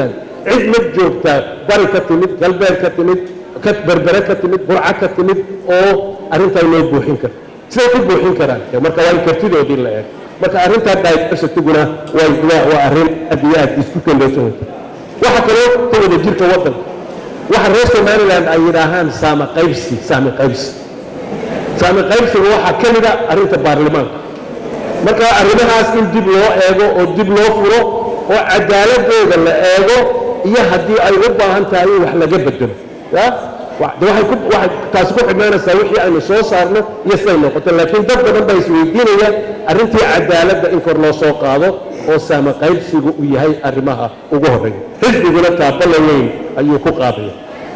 cid ma joogtaa bari ka timid galbeed ka timid ka berbere ka timid burca ka timid oo arrintaa loo buuxin karo siday ku buuxin karaan marka waa in kartidoodii la eego marka arrintaa diversityguna way waa waa arrin aad iyo aad isku kaleesan waxa kaloo ka wada jirka waddanka waxa reer somaliland ay yidhaahaan saama qaybsi saami qaybsi saami qaybsiga waxaa ka mid a arrinta baarlamaanka marka arrimahaas in dib loo eego oo dib loo furo oo cadaaladooda la eego iyo haddii ay u baahan tahay in wax laga bedelo ya de waxay ku waxay taasi ku xidhnaanaysaa wixii aynu soo saarno iyo siday noqoto laakiin dad badan baa isweydiinayaan arrintii cadaaladda in kor loo soo qaado oo saama qaybsigu uu yahay arrimaha ugu horreeya xisbiguna taabala weyn ayuu ku qaadaya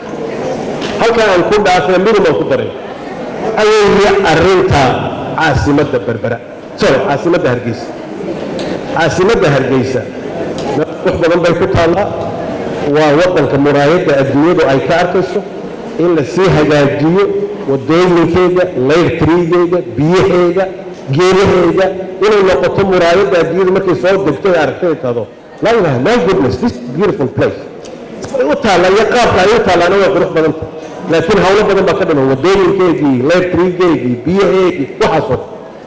halkaa aan ku dhaafay minimum ku daray ayeeye arrinta caasimadda berbera sorry caasimadda hargeysa caasimadda hargeysa wax badan bay ku taallaa waa waddanka muraayadda adduunyadu ay ka arkayso in la sii hagaajiyo wadooyinkeeda layrtrigeeda biyaheeda geedaheeda inay noqoto muraayadda adduunyadu markay soo degto ay aragtay tado la ilaha my goodness this beautiful place ay u taalla iyo qaabka ay u taallaana way qurux badan tahay laakiin hawlo badan baa ka dhiman wadooyinkeedii layrtrigeedii biyaheedii waxaasoo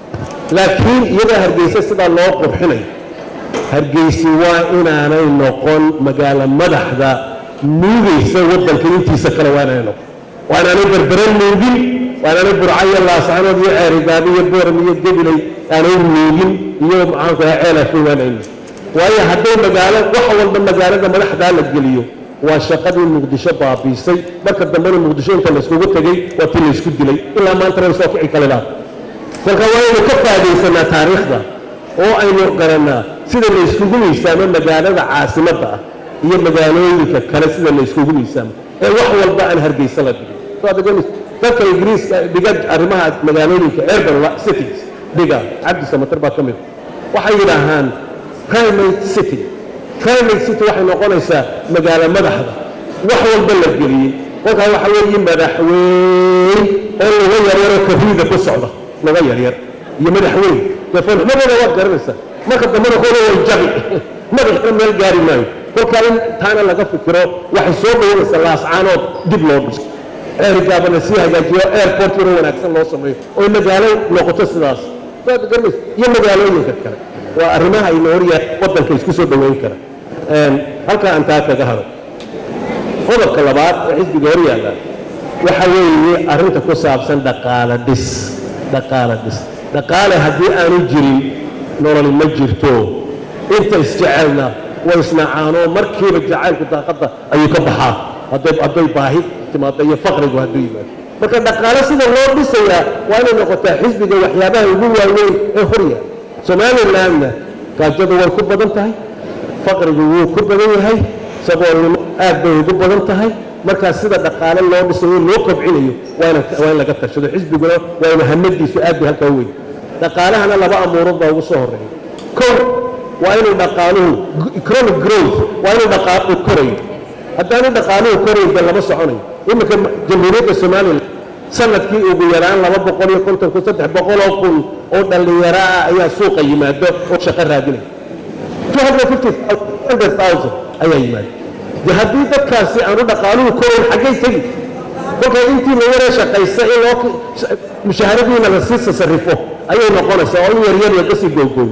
laakiin iyadoo hargeysa sidaa loo qurxinayo hargeysi waa inaanay noqon magaalo madaxda nuugaysa waddanka intiisa kale waa inaanay noqon waa inaanay berbere nuugin waa inaanay burcayo laascanood iyo ceerigaado iyo booram iyo gebilay aanay nuugin iyo maxaanku ahaa ceelafin waa inaanay waayo hadday magaalo wax walba magaalada madaxdaa la geliyo waa shaqadii muqdisho baabiisay marka dambena muqdisho inta layskugu tegey waa tii laysku dilay ilaa maantana way soo kici kalilaa kolka waa aynu ka faa'idaysanaa taariikhda oo aynu garannaa sida la yskugu miisaamo magaalada caasimadda ah iyo magaalooyinka kale sida la yskugu miisaamo ee wax walba aan hargeysa la dhigin dadka ingiriiska dhiga arrimaha magaalooyinka urban cities dhiga cabdi samatar baa ka mid waxay yidhaahaan primate city primate city waxay noqonaysaa magaalo madaxda wax walba la geliyey kolkaa waxa weeye madaxweyn oo laga yaryaroo kafiida ku socda laga yaryar iyo madaxweyn dee foolxumadooda waad garanaysaa marka dambena kooda way jabi madaxna meel gaari maayo kolkaa in taana laga fikiro waxay soo dhawanaysaa laascaanood dib loo dhiso ceerigaabana sii hagaajiyo airport yaro wanaagsan loo sameeyo oo magaalo noqoto sidaas waad garanaysa iyo magaalooyinka kale waa arrimaha ayna horyahay waddanka isku soo dhoweyn kara halkaa aan taa kaga hado qodobka labaad ee xisbiga hor yaalla waxa weeye arrinta ku saabsan dhaqaale dhis dhaqaale dhis dhaqaale haddii aanu jirin nololi ma jirto inta isjecelna way isnacaanoo markiiba jacaylku daaqadda ayuu ka baxaa hadday hadday baahi timaado iyo faqrigu hadduu yimaado marka dhaqaale sida loo dhisayaa waa inay noqotaa xisbiga waxyaabaha ugu waaweyn ee horya somalilandna gaajadu way ku badan tahay faqrigu wuu ku badan yahay saboolnimo aad bay ugu badan tahay markaa sida dhaqaale loo dhisayo loo kobcinayo waa in laga tashado xisbiguna waa inu hamadiisu aad bay halkaa weyn dhaqaalahana laba amuurood baa ugu soo horreeya kow waa inuu dhaqaaluhu economic growth waa inuu dhaqaaluhu korayo haddaanu dhaqaaluhu korayn de lama soconayo iminka jamhuuriyadda somalilan sanadkii ugu yaraan laba boqol iyo konton kun saddex boqoloo kun oo dhallinyaro ah ayaa suuqa yimaado oo shaqo raadinaya two hundred fifty hundred thousand ayaa yimaada de haddii dadkaasi aanu dhaqaaluhu korayn xaggay tegi kolka intii la yaree shaqaysa in loo mushaharadiina la sii tasarrifo ayay noqonaysaa oo in yaryar laga sii googooyo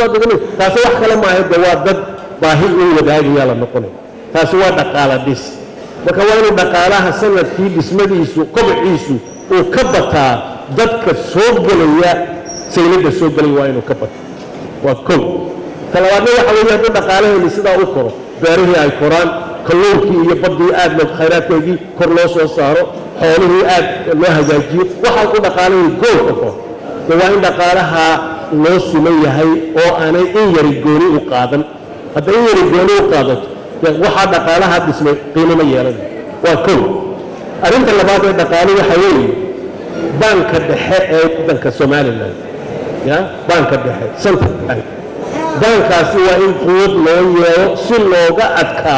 taasi wax kale maaha de waa dad baahi in wadaagayaa la noqonaya taasi waa dhaqaala dhis marka waa inuu dhaqaalaha sanadkii dhismadiisu kobciisu uu ka bataa dadka soo gelaya saylada soo gelaya waa inuu ka bato waa kow talabaadna waxa weeye hadduu dhaqaalaheenni sidaa u koro beerihii ay koraan kalluunkii iyo baddii aad loo khayraadkeedii kor loo soo saaro xoolihii aad loo hagaajiyo waxaa ku dhaqaalahii gool ka koro de waa in dhaqaalaha loo siman yahay oo aanay in yari gooni u qaadan hadday in yari gooni u qaadato waxaa dhaqaalaha dhismay qiimo ma yeelanayo waa kow arrinta labaad ee dhaqaale waxa weeye baanka dhexe ee waddanka somalilan ya baanka dhexe central bank baankaasi waa in quwad loo yeelo si looga adkaa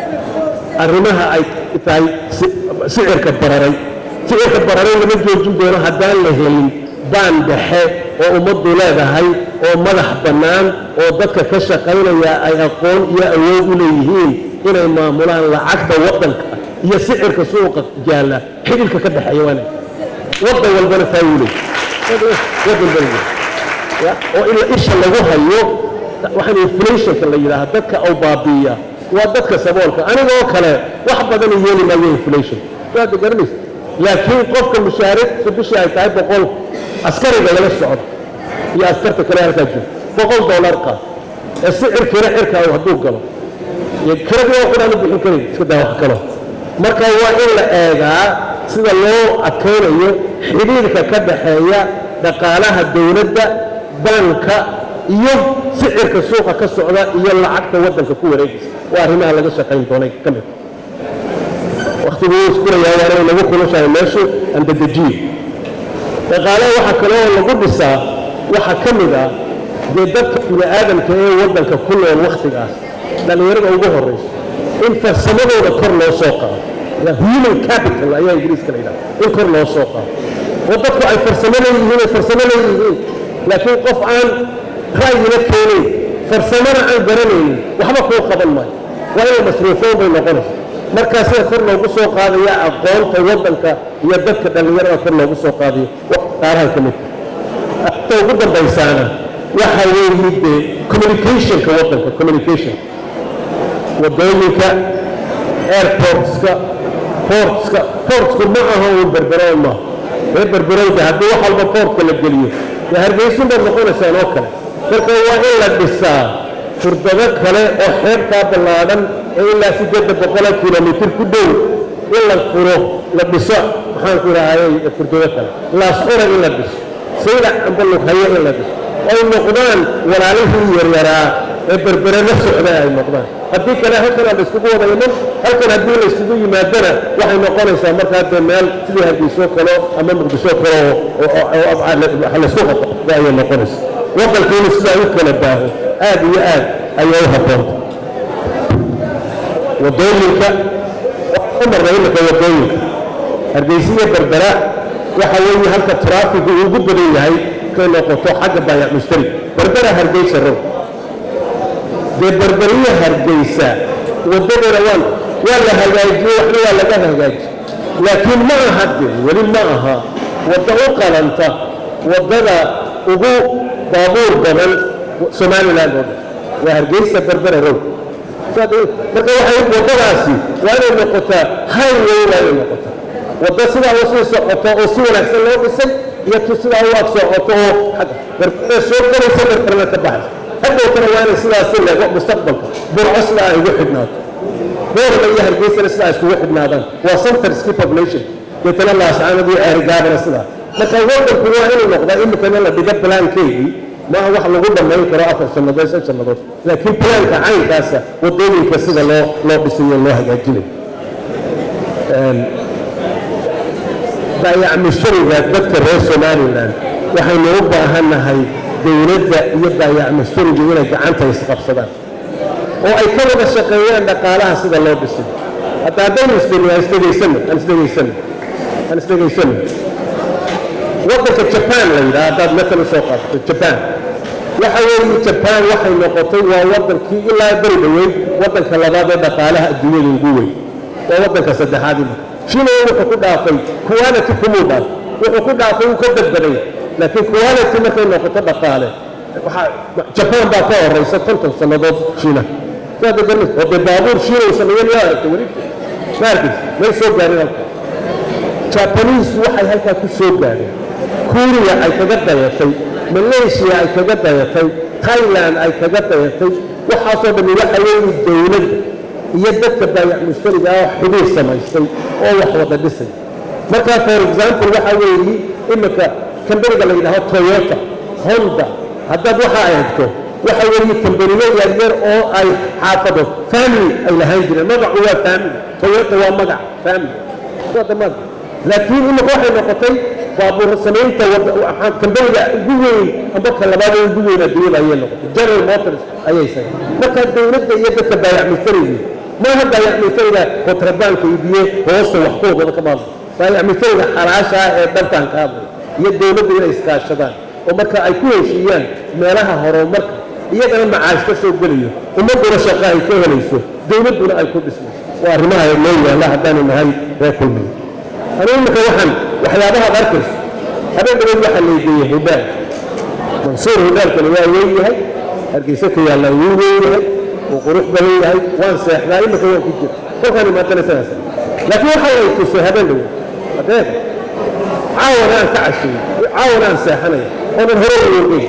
arrimaha ay tahay sicirka bararay sicirka bararay lama joojin doono haddaan la helin baan dhexe oo ummaddu leedahay oo madax bannaan oo dadka ka shaqaynaya ay aqoon iyo awood u leeyihiin inay maamulaan lacagta waddanka iyo sicirka suuqa jaalla xidilka ka dhexeeya waana waddan walbana faawilay waddan walba ya oo in isha lagu hayo waxaan inflationka la yidhaaha dadka au baabi'iya waa dadka saboolka anigoo kale wax badan yeeli maayo inflation waad garanaysa laakiin qofka mushaariicdu bishii ay tahay boqol askariga lala socdo iyo askarta kale halkaa jiro boqol dollar qaad ee sicirkiina cirka hadduu galo iyo kiradii waa qudhaan u bixin karin iska daa wax kalo marka waa in la eegaa sida loo adkaynayo xidhiirka ka dhaxeeya dhaqaalaha dowladda banka iyo sicirka suuqa ka socda iyo lacagta waddanka ku wareegaysa waa arrimaha laga shaqayn doonay ka mid waktiguu iskulayaa waana inagu kulushahay meeshu andadejiye dhaqaalaha waxaa kale oo lagu dhisaa waxaa ka mid ah dee dadka bini aadamka ee waddanka ku nool wakhtigaas dhallinyarada ugu horrayso in farsamadooda kor loo soo qaado human capital ayaa ingiriiska la yidhaha in kor loo soo qaado oo dadku ay farsamo leeyihiin ay farsamo leeyihiin laakiin qof aan ra'yina keenayn farsamana aan garanaynin waxba kuu qaban maayo waa inay masruufoon bay noqonaysa markaasina kor loogu soo qaadaya aqoonta waddanka iyo dadka dhallinyarada kor loogu soo qaadayo qaarahan ka midka ta ugu dambaysaana waxa weeye dee communicationka waddanka communication wadooyinka airportska portska portsku ma aha uun berberoon maaha reer berberoonka haddii wax walba portka la geliyo dee hargeysun baad noqonaysaan oo kale marka waa in la dhisaa furdado kale oo xeebtaa ballaadhan ee ilaa siddeedda boqola kilomitir ku dhow in la furo la dhiso maxaan ku idhaahayay furdado kale laasqora in la dhiso saylac amba lughayo in la dhiso ay noqdaan walaalihii yaryaraa ee berbere la socda ay noqdaan haddii kale halkan aan la iskugu wada iman halkan haddii la isugu yimaadana waxay noqonaysaa markaa dee meel sidii hargeysoo kale ama muqdisho kale oo laysku qabto ayay noqonaysa waddankiina sidaa u kala baaho aad iyo aad ayaa u habboonta wadooyinka u marnay imika wadooyinka hargeysiya berbera waxa weeye halka traafigu ugu badan yahay kay noqoto xagga baayac mushtari berbera hargeysa row dee berberiya hargeysa waddadana waan waa la hagaajiyey waxna waa laga hagaajiye laakiin ma aha de weli ma aha waddo u qalanta waddada ugu baabuur badan somaliland oo dhan waa hargeysa berbera row marka waxay waddadaasi waa inay noqotaa highway waa inay noqotaa waddo sidaa u sii socoto oo si wanaagsan loo dhisay iyo tu sidaa u ag socoto oo berbera soo galaysa berberna ka baxaysa hadhowtana waa inay sidaasi lego mustaqbalka burco sidaa ay ugu xidhnaato boorna iyo hargeysana sidaa iskugu xidhnaadaan waa centerski population deetana laascaanadii ceerigaabana sidaa marka waddanku waa inuu noqdaa imikana la dhiga balaankeedii maaha wax lagu dhammayn karo afar sannadood shan sannadood laakiin balaanka caynkaasa waddooyinka sida loo loo dhisayo loo hagaajinayo baayac mushtariga dadka reer somalilan waxaynu u baahannahay dowladda iyo baayac mushtarigu inay gacanta isqabsadaan oo ay ka wada shaqeeyaan dhaqaalaha sida loo dhisay hadda haddaynu isdhegno aan isdhegaysano aan isdhegaysano aan isdhegaysano waddanka jaban la yidhaha haddaad matal u soo qaadato jaban waxa weeye jaban waxay noqotay waa waddankii ilaa beri dhoweyn waddanka labaad ee dhaqaalaha adduunyada ugu weyn waa waddanka saddexaad ima china wuxuu ku dhaafay quality kumuu dhaaf wuxuu ku dhaafay uu ka badbaday laakiin quality markay noqoto dhaqaale waxaa jaban baa ka horeysa konton sannadood shiina saad garanaysa oo dee baabuur shiina uu sameeyeen yaa aragtay weli ma arkaysa may soo gaarin halka japanese waxay halkaa ku soo gaareen kuuriya ay kaga dayatay malaysia ay kaga dayatay thailand ay kaga dayatay waxaasoo dhammi waxa weeye dowladda iyo dadka baayac mushtariga ah xidhiir samaystay oo wax wada dhisay marka for example waxa weeye imika kambaniga la yidhaaho toyota honda haddaad waxa ay hagto waxa weeye kambaniyo yaryar oo ay xaafado family ay lahaan jireen magacu waa family toyota waa magac family waa damaad laakiin imika waxay noqotay baabuur samaynta kambaniga ugu weyn amba ka labaad ugu weyn adduunyada ayay noqotay general motors ayay sahay marka dowladda iyo dadka baayac mushtariga maaha baayac mushtariga kontrabaanka iibiye hoosta wax ku wada ka maamul baayac mushtariga xalaasha ah ee dhantaan ka hadlay iyo dowladda inay iskaashadaan oo marka ay ku heshiiyaan meelaha horumarka iyagana macaash ka soo gelayo ummadduna shaqa ay ka helayso dowladduna ay ku dhismayso waa arrimaha noo yaalla haddaanu nahay reer kulmiga anigu imika waxaan waxyaabaha ad arkayso habeen dhaweyd waxaa laygeeyey hudhaal mansuur hudhaalkani waa weyn yahay hargeysa ka yaalla wuu weyn yahay wuu qurux badan yahay waan seexdaa imika waan ku jira kolkaan imaatana sidaas laakiin waxa lay tusay habeen dhaweyd adeeg caawana aan ka casheeyey caawana aan seexanaya oonan hore uogeyn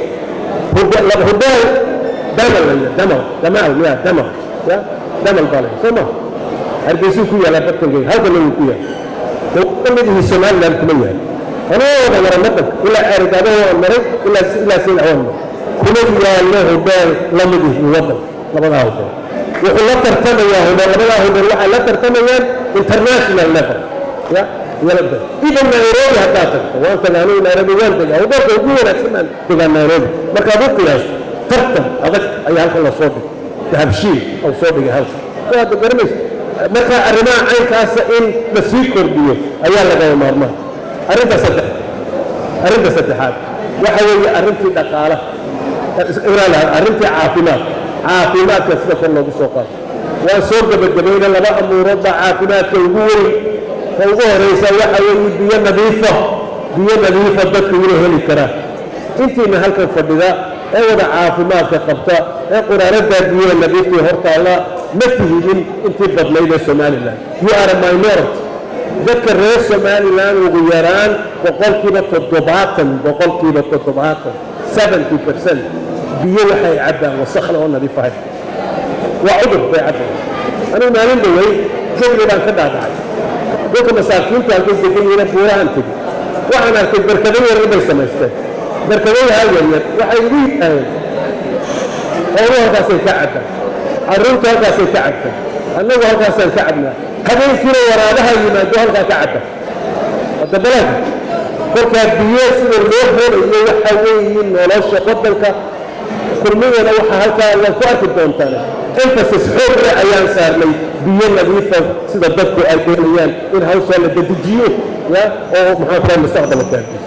hudhaal damal laya damal damaal ya damal ya damal baa laya soo ma hargeysuu ku yaallaa bartangeey halkana wuu ku yaalla kamidihii somaliland kuma yahay anoo wada mara madanka ilaa ceerigaadaha waan maray ilaa ilaa sayid awaan maray kuma yaallo hudhaal lamidihii wadan labadaa hudhaal wuxuu la tartamayaa hudhaal labadaa hudhaal waxay la tartamayaan international level ya yalada idan nairobi haddaad tagto waan tagaa anigu nairobi waan tagaa hudhaalka ugu wanaagsan baan tagaa nairobi markaad u qiyaasto tartan adag ayaa halkan la soo dhigay dahabshiil oo soo dhigay halkan waad garanaysa marka arrimaha caynkaasa in la sii kordhiyo ayaa lagama maarmaan arrinta saddex arrinta saddexaad waxa weeye arrintii dhaqaalaha arrintii caafimaad caafimaadka sida kor loogu soo qaado waan soo gebagabayna laba amuurood baa caafimaadka ugu weyn ka ugu horaysa waxa weeye biyo nadiifa biyo nadiifa dadku inay heli karaan intiina halkan fadhida ee wada caafimaadka qabta ee quraaradaa biyaha nadiiftii hortaalla ma tihidin intii badnayd ee somalilan you are a minority dadka reer somalilan ugu yaraan boqolkiiba toddobaatan boqolkiiba toddobaatan seventy percent biyo waxay cabbaan wasakhna oo nadiif ahay waa cudur bay cabbaan anigu maalin dhawey jegli baan ka dhaadhacay dadka masaakiinta halkay degan yihiin buurahan tegi waxaan arkay barkado yaryar bay samaysteen barkadayaha yaryar waxay igu yidhaaheen xooluhu halkaasay ka cabbaan carruurtu halkaasay ka cabtaan annagu halkaasaan ka cabnaa habeenkiina waraabaha yimaado halkaa ka cabba hadda balaad kolkaa biyo sida loo helayo waxa weeyiin nolosha waddanka kulmigana waxaa halkaa la ku arki doontaan emphasis xoogre ayaan saarnay biyo nadiifa sida dadku ay helayaan in hawshaa la dedejiyo ya oo maxaa kula mustaqbalka gaarkiisa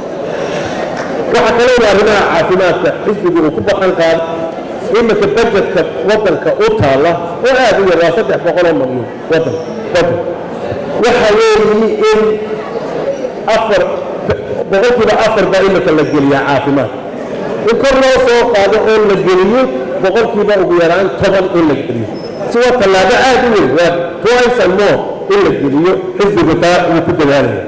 waxaa kale waa arrimaha caafimaadka xisbigu uu ku baqan qaado iminka bajetka waddanka u taalla oo aad u yar waa saddex boqoloo malyan waddan waddan waxa weeyi in afar boqolkiiba afar baa iminka la geliyaa caafimaad in kor loo soo qaado oo la geliyo boqolkiiba ugu yaraan toban in la geliyo si waa tallaabo aad u weyn waa twice and more in la geliyo xisbigu taa uu ku dadaalaya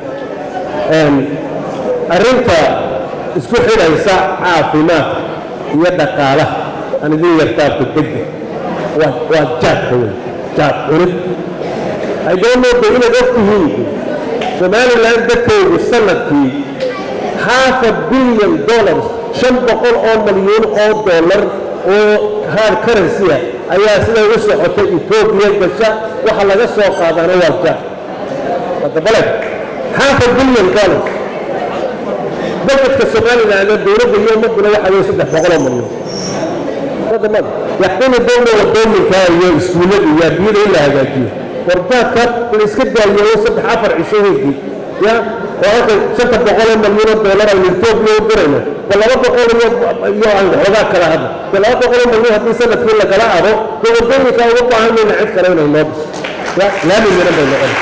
arrinta isku xidhaysa caafimaadka iyo dhaqaalaha aan idin yartaabka degdeg waa waa jaadka wey jaad cunid ay doonooda inaad og tihiin somaliland dadkoodu sanadkii half a billion dollars shan boqol oo malyuun oo dollar oo hard currency ah ayaa siday u socotay etoobiya gasha waxa laga soo qaadaana waa jaad hadda baled half a billion dollars budgetka somaliland dowladda iyo ummaduna waxa weeye saddex boqol oo malyuun wadamada yaxkumi dowla wadoominka iyo iskuullada iyo adduunyada in la hagaajiyo wardaadka la iska daayeeyo saddex afar cisho weygii ya oo halka shanta boqoloo malyan oo doolar aynu etoobiya u dirayno ba laba boqol iyo iyo aan xoogaa kala hadla de laba boqoloo malyan haddii sanadkii lagala ado dee wadooyinka uga baahan mayna cid kale inay noo dhiso ya laami miran bay noqon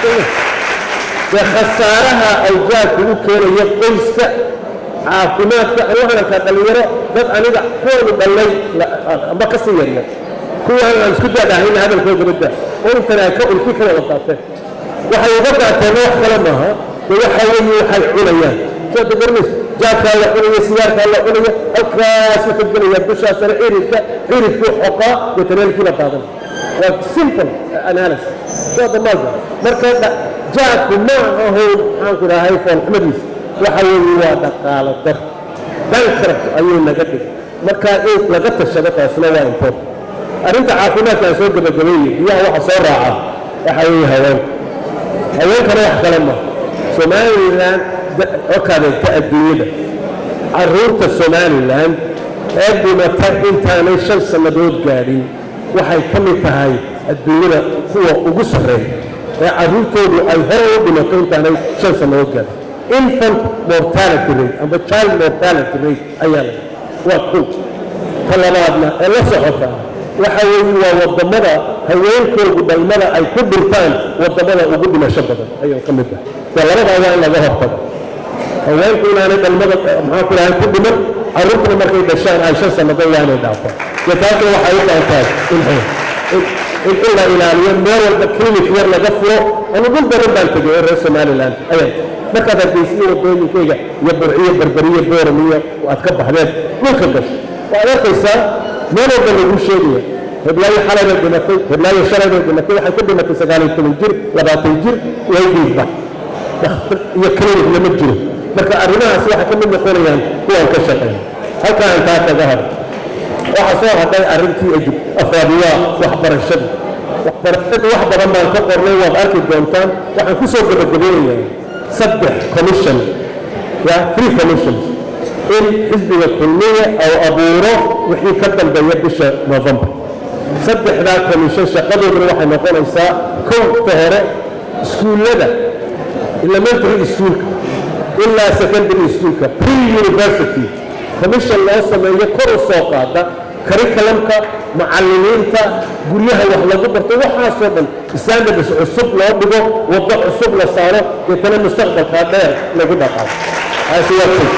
dee khasaaraha ay jaadku u keenayo qoyska caafimaadka ani waxaan arkaa dhallinyaro dad aniga kuwanu dhallay amba ka sii yaryar kuwaan aan isku daadahayna hadalkooda badda oo intan ay ka ulki ka wada qaateen waxay uga qaateen wax kale maaha de waxa weeye waxay cunayaan soo dagarmays jaadkaa la cunaya sigaarkaa la cunaya halkaasuu ka gelaya dushaasana ciridka ciridkuu xoqaa wataneelkii la qaadan waa simple analysis soo damaalka marka jaadku ma aho maxaanku idhahay foolxumadiisa waxa weeye waa dhaqaalo dar bankrupt ayuu naga dhigay marka in laga tashado taasna waa important arrinta caafimaadka aan soo gabagabeeyey biyaha waxa soo raaca waxa weeye haweenka haweenkana wax kale ma somalilan okadeegta adduunyada carruurta somalilan ee dhimata intaanay shan sannadood gaadhin waxay ka mid tahay adduunyada kuwa ugu sarreeya ee carruurtoodu ay hore u dhimato intaanay shan sannadood gaadhin infant mortality rate amba child mortality rate ayaa la waa kow ta labaadna ee la socota waxa weeye waa wadamada haweenkoodu dhalmada ay ku dhintaan wadamada ugu dhimasho badan ayuu ka mid ah dee labadaa waa in laga hortago haweenku inaanay dhalmada maxaa ku dhahay ku dhiman carruurtuna markay dhashaan ay shan sannadood waa inay dhaafaan dee taasna waxay u baahantahay in in in la ilaaliyo meel walba clinic yar laga furo anu dhul badan baan tegay oo reer somaliland ayaa markaad hargeysiyo wadooyinkayga iyo burciyo berberiyo booram iyo aad ka baxdeen dhulka gasho waad arkaysaa meel walba lagu sheegaya heblaayo xalay bay dhimatay heblaayo shalay bay dhimatay waxay ku dhimatay sagaal iyo toban jir labaatan jir way dhiigba iyo clinic lama jiro marka arrimahaas waxay ka mid noqonayaan kuwaan ka shaqeeya halkaa aan taa kaga hado waxaa soo hadhay arrintii ejib afaabiyaa waxbarashada waxbarashada wax badan baan ka qornay waad arki doontaan waxaan ku soo gabagabeynayaa saddex commission ya three commissions in xisbiga kulmiya oo abuuro wixii ka dambeeya bisha november saddexdaa commission shaqadooduna waxay noqonaysaa kowta hore iskuullada elementary schoolka ilaa secondary schoolka pre university commission loo sameeyo kor u soo qaada curriculumka macallimiinta guryaha wax lagu barto waxaasoo dhan standards cusub loo dhigo waddo cusub la saaro deetana mustaqbalkaa dheer lagu dhaqaaqo taasi waa kow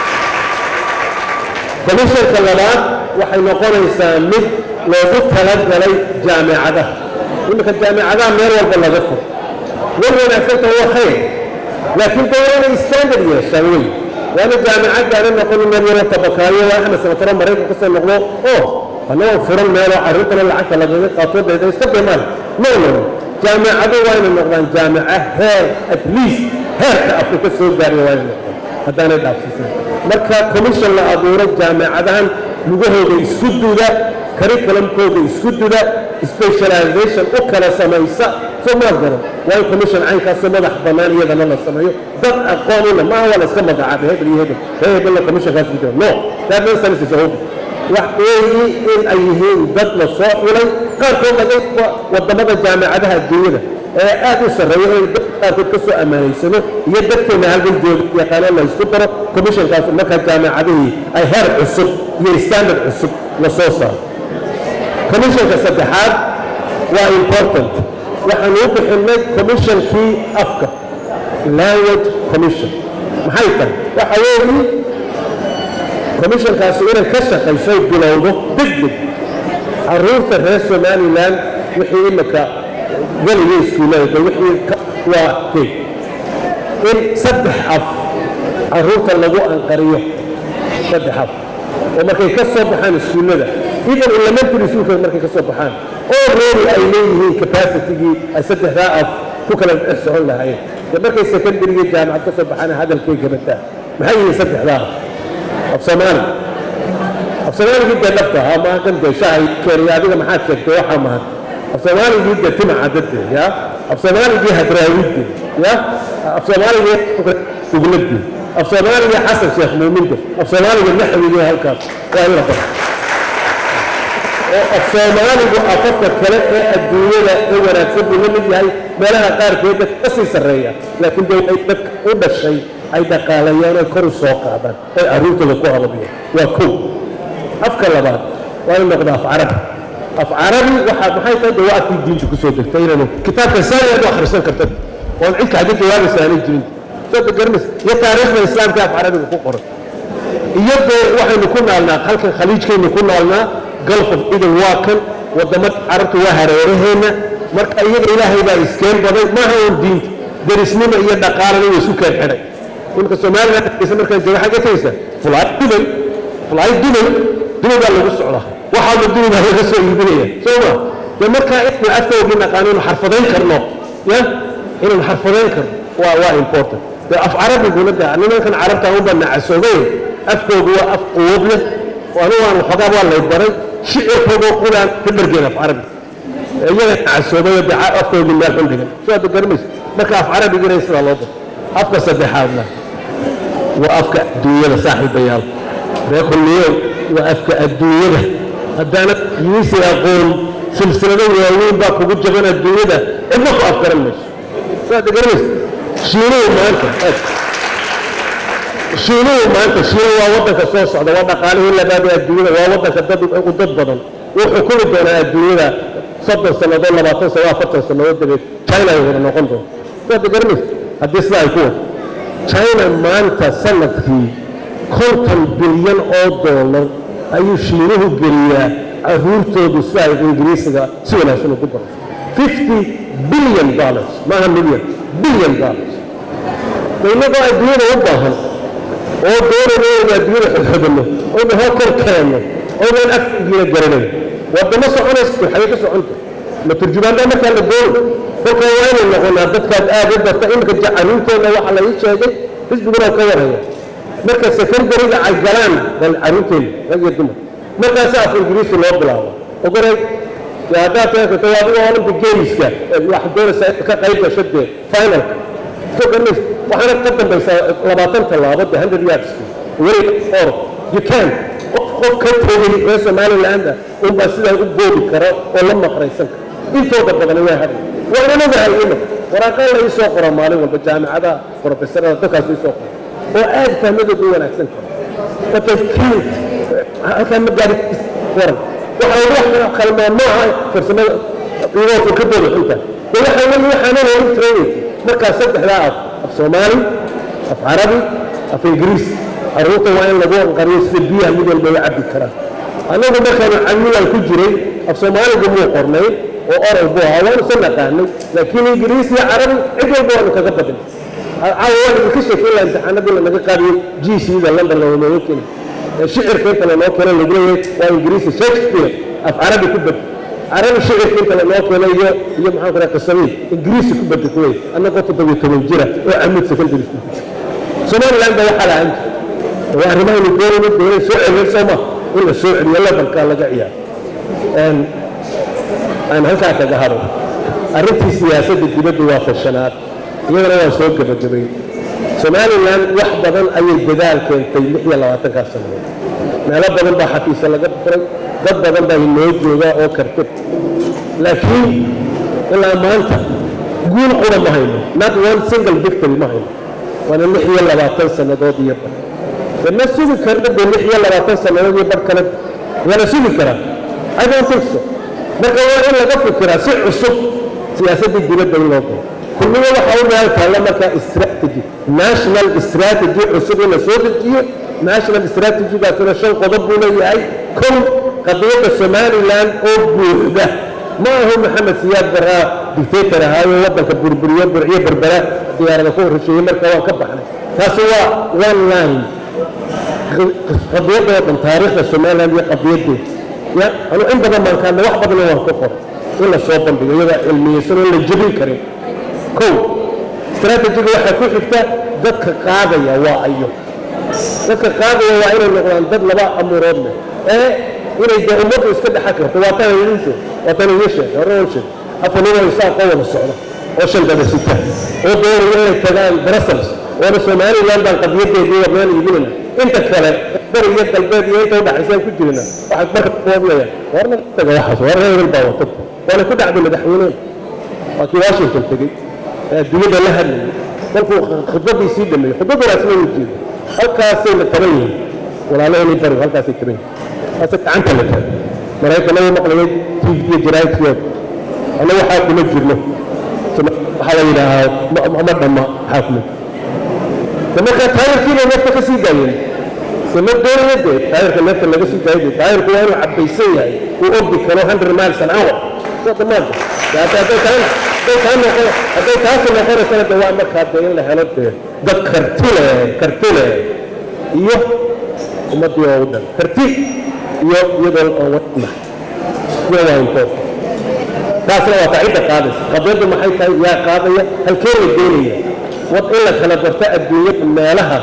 commissionka labaad waxay noqonaysaa mid loogu talagalay jaamicadaha iminka jaamicadaha meel walba laga furo war wanaagsanta waa khayr laakiin de waa inay standard yeeshaan wey waana jaamicaddaana noqon meel yaro tabakaayo waa axmed samataro maraykan kasoo noqdo oo anagoo furan meeloo carruurtana lacagta lagaga qaato deeda iska bimaan no no jaamicadu waa inay noqdaan jaamica heer at least heerka afrika soo gaariya waa inay noqdaan haddaanay dhaafsiisan marka commission la abuuray jaamicadahan lugahooda isku duda curriculumkooda isku duda specialization u kala samaysa soo maad garan waa in commission caynkaasoo madax bannaan iyadana la sameeyo dad aqoonina maaha waa la iska magacaabay hebel iyo hebel hee hebelna commissionkaas ku jira no that nonsense is over wax weeyi in ay yihiin dad la soo xulay qaarkood laga wadamada jaamicadaha adduunyada ee aad u sarreeya in dad qaarkood ka soo ammaanaysano iyo dadkeena halkan jooga yaqaano la isku daro commissionkaas markaa jaamicadihii ay heer cusub iyo standard cusub la soo saaro commissionka saddexaad waa important waxaan u bixinay commissionkii afka language commission maxay tahay waxa weeye commissionkaasi inay ka shaqaysoy bilowdo degdeg caruurta reer somalilan wixii imika weliga iskuullada wixii waa key in saddex af caruurta lagu anqariyo saddex af oo markay ka soo baxaan iskuullada even elementary schoolka markay ka soo baxaan oo reeri ay leeyihiin capacitigii ay saddexdaa af ku kala dhex socon lahaayeen dee markay secondaryga jaamacad ka soo baxaan hadalkay gabataa maxay yihiin saddexdaa af soomaali af soomaaligii dee dhabta ahaa maaha kan dee shahay keenaya adiga maxaad sheegtay waxaa mahan af soomaaligii dee timaca dadde ya af soomaaligii hadraawidde ya af soomaaligii sugladde af soomaaligii xasan sheekh muuminde af soomaaliga naxwigii halkaas waa in la barto oo af soomaaligu afafka kale ee adduunyada ee wanaagsan buu la mid yahay meelaha qaarkood dadka ka sii sarreeya laakiin dee ay dadka u dhashay ay dhaqaalayaan ay kor u soo qaadaan ay carruurtooda ku hababiyaan waa kow afka labaad waa in noqda af carabi af carabi waxaa maxay tahay dee waa afkii diinta kusoo degtay inaynu kitaabka saani aad u akhrisan kartad oon cid kaxdi jawaabaysa aanay jirin soo garanaysa iyo taariikhda islaamka af carabiga ku qoran iyo dee waxaynu ku naalnaa halkan khaliijkaynu ku naalnaa gulf of eden waa kan wadamada carabta waa hareeraheenna marka iyaga ilaahay baa iskeen baday maaha uun diinta derisnimo iyo dhaqaalana way isu keen xidhay imika somaliland markaa jooga xagga tagaysa fulaay dubay fulaay dubay dubay baa lagu socdaa waxaaba dubay baa laga soo iibinaya soo ma dee markaa inaynu afkoogii naqaano inaynu xarfadayn karno ya inaynu xarfadayn karno waa waa important dee af carabiguna dee nimankan carabta unba nacasoobay afkoogu waa af quwad leh anigu aan waxoogaa waa lay baray shicirkoogoo qulaan ka dhargeen af carabi iyaga nacasoobay dee afkoogii meel xun dhigan soo hadda garamaysa marka af carabigina sidaa loo baro afka saddexaadna waa afka adduunyada saaxiibayaal ree kulmiyow waa afka adduunyada haddaanad yiisi aqoon silsilado waaweyn baa kugu jaban adduunyada cidna ku afgaran mayso soo hadda garamaysa shiinuhu maanta shiinuhu maanta shiinu waa waddanka soo socda waa dhaqaalihii labaad ee adduunyada waa waddanka dad u dad badan wuu xukumi doonaa adduunyada soddon sannadood labaatan sano afartan sannadood dabeed china ay wada noqon doonto waad garanaysa haddii sidaa ay ku wado china maanta sanadkii konton bilyan oo doolar ayuu shiinuhu geliyaa caruurtoodu si ay ingiriisiga si wanaagsan ugu baro fifty billion dollars maaha million billion dollars inagoo adduunyada u baahan oo doonayna inaynu adduunyada xodxodano oynu halkan keenno oynaan afkigiina garanayn waddamo soconaysa xagee ka soconta ma turjumaandaa markaa la doono kolkaa waa inay noqonaa dadkaad aad u barta iminka jacaruurteenna waxaa la ii sheegay xisbiguna ka warhaya marka secondariga ay galaan bal caruurteena rag iyo dumar markaasa af ingiriisi loo bilaabo ogoray haddaad taagato waa adiga olympic gameska waxaad doonaysaa ka qayb gasho dee finalka foganis waxaana ka dambaysaa labaatan tallaabo de hundred yards weli or you can qof qof ka tegay ee somaliland unbaa sidaa u goobi kara oo la maqraysan kara intooda badan waa hadhay waa inaan ogahay imika waraaqaan la ii soo qora maalin walba jaamicadaha profesorada dadkaas ii soo qora oo aad fahmadooda u wanaagsan kara but they can't halkaa ma gaari waran waxa wax kalmaa maaha farsamada iyagoo fikradooda xunta de waxa weeye waxaana loogu trainaysa markaa saddexdaa af af soomaali af carabi af ingiriis carruurta waa in lagu anqariyo sida biyaha mid walba la cabbi karaa annagu markaanu camilan ku jiray af soomaaligu muu qornayn oo oral buu ahaa waanu san naqaanay laakiin ingiriis iyo carabi cid walba waanu kaga badin caawa waan idinka sheekeyn laha imtixaanadii lanaga qaadiyey g c da london looga keeni shicirka inta lanoo keeno lagu leeyahay waa ingiriisi shakespeare af carabi ku bed carabi shicirka inta lanoo keeno iyo iyo maxaan ku raha qisadii ingiriisi ku bed kuwey annagoo toddobiyo toban jira oo camid secondary school somaliland ba waxaa lahaan jirta waa arrimahaynu doonayno doonay soo celiyay soo ma in la soo celiyo lebalkaa laga ciyaaro aan halkaa kaga haro arrintii siyaasadda dibadda waa fashanaad iyadana waa soo gebagabay somalilan wax badan ayay dadaal keentay lix iyo labaatankaa sannadood meelo badan baa xafiisa laga furay dad badan baa inoo joogaa oo kartid laakiin ilaa maanta guul qura ma hayno not one single victory ma hayno waana lix iyo labaatan sannadood iyo bar de ma sugi karna de lix iyo labaatan sannadood iyo bar kale wala sugi karaa i don't think so marka waa in laga fikiraa si cusub siyaasaddii dibadda in loo galo kulliga waxaa u meel taalla markaa strategy national strategy cusub in la soo dejiyo national strategy-gaasina shan qodob buu leeyahay kow qadiyadda somaliland oo buuxda ma ahu maxamed siyaad baraa dictator ahaayo waddanka burburiyo burciyo berbera diyaarada ku horresheeyey marka waan ka baxnay taasi waa one line qadiyadda oo dhan taariikhda somaliland iyo qadiyaddeeda ya anu in badan baan kaadna wax badanna waan ku qoray in la soo bandhigo iyadaa cilmiyeysan oo la jebin karin kow strategiga waxaa ku xigta dadka qaadaya waa ayo dadka qaadaya waa inay noqdaan dad laba amuurood leh ee inay dee ummaddu iska dhexan karto waa tan idin sheeg waa tan idin sheeg hore oo sheeg afar nin oo isaaqoo wada socda oo shan daba sita oo doonaya inay tagaan brussels oona somaliland baan qadiyadeedii warnaan iibinayna inta kale bari iyo galbeed iyo inta udhaxaysaan ku jirina waxaad marka kooblayaan warna taga waxaas war reer baa wata waana ku dhacday madaxweyneen waa kii washington tegey ee adduunyada la hadlayay kolkuu khudbadii sii dhameeyey khudbaddaasna wuu jeeday halkaasayna taban yihiin walaalaheenii bari halkaasay taban yihiin haase gacanta la taagay maraykanada maqlayay tv iyo jaraa'idkooda anna waxaa kuma jirno waxaa la yidhaahaa ma dhamma waxaa kuma jirno markaa taayirkiibay neefta ka sii daayeen ma doonaya dee taayirka neefta laga sii daayo dee taayirku waa inuu cabbaysan yahay uu ordi karo hundred miles an hour soo dhammaanta hadday taa hadday taa noqon hadday taasi noqonaysana de waa markaa dee in la helo dee dad karti leh karti leh iyo ummaddii oo u dhan karti iyo iyadoo aan wadna iyo waa important taasna waa taa cidda qaadaysa qadiyaddu maxay tahay yaa qaadaya halkee la doonaya wad in la kala barto adduunyada meelaha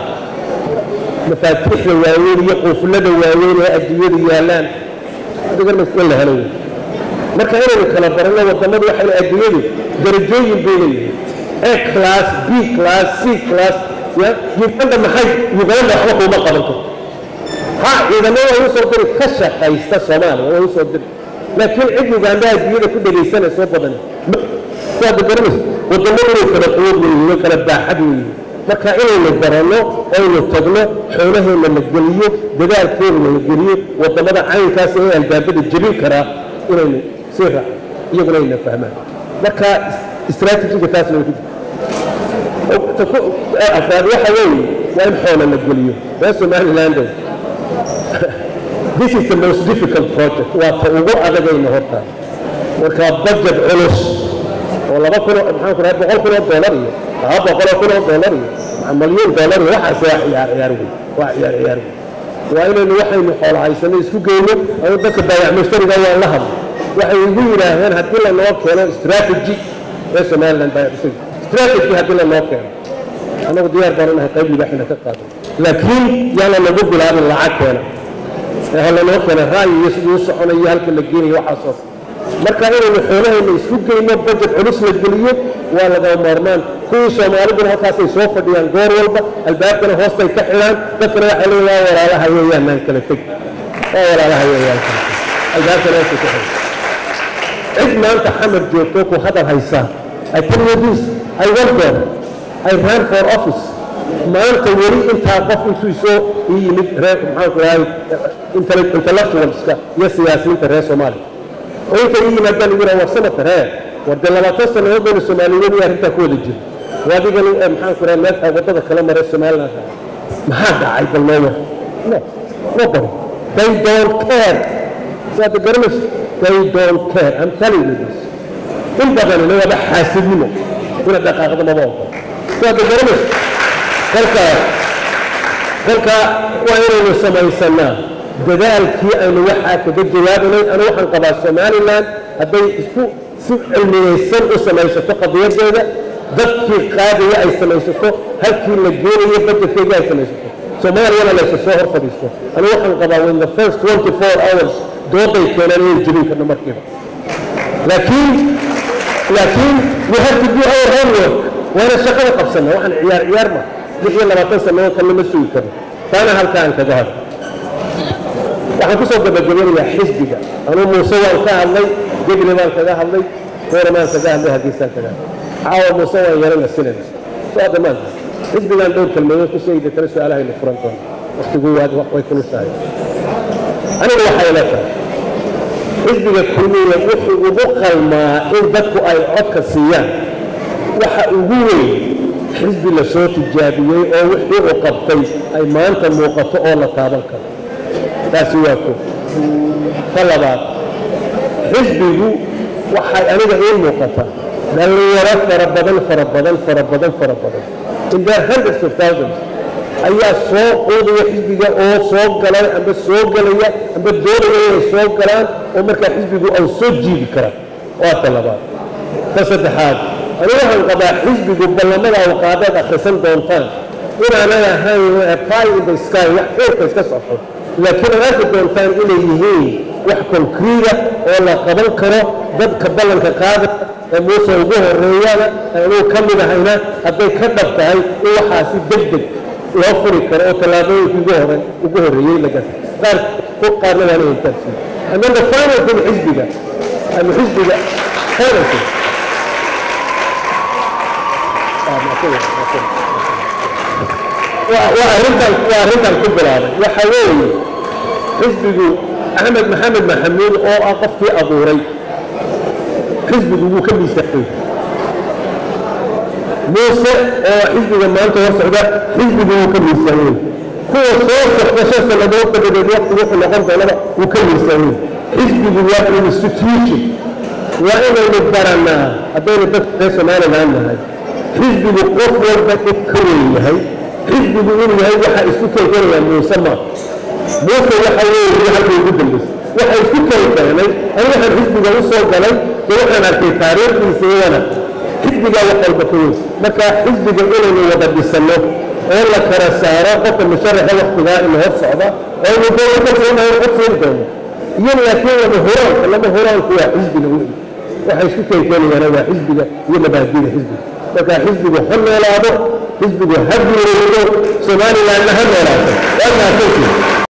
mafaatiixda waaweyn iyo quuflada waaweyn ee adduunyada yaallaan adigan in la helo marka inaynu kala baranno wadamadu waxay adduunyadu darajooyin bay leeyihiin a class b class c class ya uganda maxay uganda waxba kuuma qaban karto ha ciidamo waa u soo diri ka shaqaysta soomaaliya waa u soo diri laakiin cid uganda adduunyada ku dhegaysanayso badan waad garanaysa wadamadu way kala quwad weyihiin way kala baaxad weyihiin marka inaynu baranno oynu tagno xoolaheenna la geliyo dadaalkeena la geliyo wadamada caynkaas ee albaabada jebin karaa inaynu sii raacno iyaguna ayna fahmaan marka istraatijiga taas lagu afraad waxa weeye waa in xoola la geliyo reer somaliland this is the most difficult project waa ta ugu adagayna horta marka budget culus oo laba kun maxaan ku dhahay boqol kun oo dollar iyo laba boqol oo kun oo dollar iyo malyan dollar iyo waxaas waa ciyaar ciyaar wey waa ciyaar ciyaar wey waa inaynu waxaynu xoola haysano isku geyno ama dadka baayac mushtariga waan la hadlo waxay igu yidhaaheen haddii lanoo keeno strategy ee somaliland baayac mushtariga strategy haddii lanoo keeno annagu diyaar baan unahay qayb libaaxina ka qaadan laakiin yaana lagu bilaabin lacag keena ee lanoo keena ra'yi iyo siduu u soconayo halka la geenayo waxaasoo marka inaynu xoolahayna isku geyno budget culus la geliyo waa lagama maarmaan kuwii soomaaliduna halkaasay soo fadhiyaan goor walba albaabkana hoostay ka xidhaan dadkana waxay leeyihin waa walaalaha weeyaan naan kala teg waa walaalaha weeyaan albaabkana hoostay ka xidhaan cid maanta xamar joogto ku hadal haysaa I tell you this I went there I ran for office maanta weli intaa qof intuu isoo ii yimid reer maxaan ku dhahay intellectualska iyo siyaasiyiinta reer soomaaliya oo inta ii yimaadaan igu yidhaha war sanadka ree war dee labaatan sannadood baynu soomaaliyeed iyo arrintaa ku wada jiro waa adigani maxaan ku dhahay meeltaa waddada kala maray somaliland maxaa dhacay bal noo war no nobody they don't care waa the garanaysa they don't care I'm telling you this in badanina waaba xaasidnimo ina dhaqaaqda maba ogola waa the garanaysa kolka kolka waa inaynu samaysanaa dadaalkii aynu waxaa kaga jawaabanay anu waxaan qabaa somaliland hadday isku si cilmiyeysan u samaysato qadiyadeeda dadkii qaadaya ay samaysato halkii la geenayo bajetkeedii ay samaysato soomaaliyana laysa soo hor fadhiisto anu waxaan qabaa in the first 24 hours dooday keenaan inay jebin karno markiiba laakiin laakiin we have to do our homework waana shaqada qabsana waxaan ciyaar ciyaar ma lix iyo labaatan sannadood kan lama sugi karno taana halkaan kaga hadlo waxaan kusoo gabagabanayaa xisbiga anuu muuse waan ka hadlay gebile baan kaga hadlay kooramaan kaga hadlay hadiisaan kaga hadlay caawa muuse waan yarana sinana waa dhammaanta xisbigaan dhowr kelmadood ku sheegi deetana su-aalahaynu furan doona waktigu way kulushahay aniga waxay la tahay xisbiga kulmiya wuxuu ugu qalmaa in dadku ay codka siiyaan waxa ugu weyn xisbi la soo tijaabiyey oo wixii uu qabtay ay maanta muuqato oo la taaban karo taasi waa ko ka labaad xisbigu waxay aniga ii muuqata dhallinyaro fara badan fara badan fara badan fara badan in their hundreds of thousands ayaa soo quudaya xisbiga oo soo galay amba soo galaya amba doonaya inay soo galaan oo markaa xisbigu au soo jiidi kara waa ta labaad ta saddexaad anigu waxaan qabaa xisbigu ballamada awqaadaad akhrisan doontaan inaanay ahayn pie in the sky wax xeerka iska socdo laakiin aad arki doontaan inay yihiin wax konkriida oo la qaban karo dadka ballanka qaada ee muuse ugu horeeyana anuu ka mid ahayna hadday ka dhab tahay in waxaasi deg deg loo furi karo oo tallaabooyinkii ugu hore ugu horreeyey laga qaar ku qaarna waana intaasiyo and then the final thing xisbiga ama xisbiga final thing waa arrintan waa arrintan ku bilaabay waxa weeye xisbigu axmed maxamed maxamuud oo ah qofkii abuuray xisbigu wuu ka miisaaqay muuse oo xisbiga maanta hor socda xisbigu wuu ka miisaanay kuwa soo socda shan sannadood dabadeed waqti wuxuu noqon doonaba wuu ka miisaanay xisbigu waa institution waa inaynu baranaa haddaynu dadka reer somaliland nahay xisbigu qof walba id ka weyn yahay xisbigu inuu yahay waxa isku kelkelaya muuse ma muuse waxa weeye halka ugu dambaysay waxa isku kelkeenay ani waxaan xisbiga u soo galay dee waxaan arkay taariikhdiisa iyana xisbigaa wax walba ka weyn marka xisbiga inaynu wada dhisanno oo la kala saaro qofka musharaxa waktigaa ina hor socda oo inu doono ka soonahay cod siin doono iyo laakiin lama huraanka lama huraanku waa xisbiga weyn waxa isku kelkeenayana waa xisbiga iyo mabaadida xisbiga marka xisbigu ha noolaado xisbigu ha guureeyo somalilandna ha noolaato waa mahadsantihin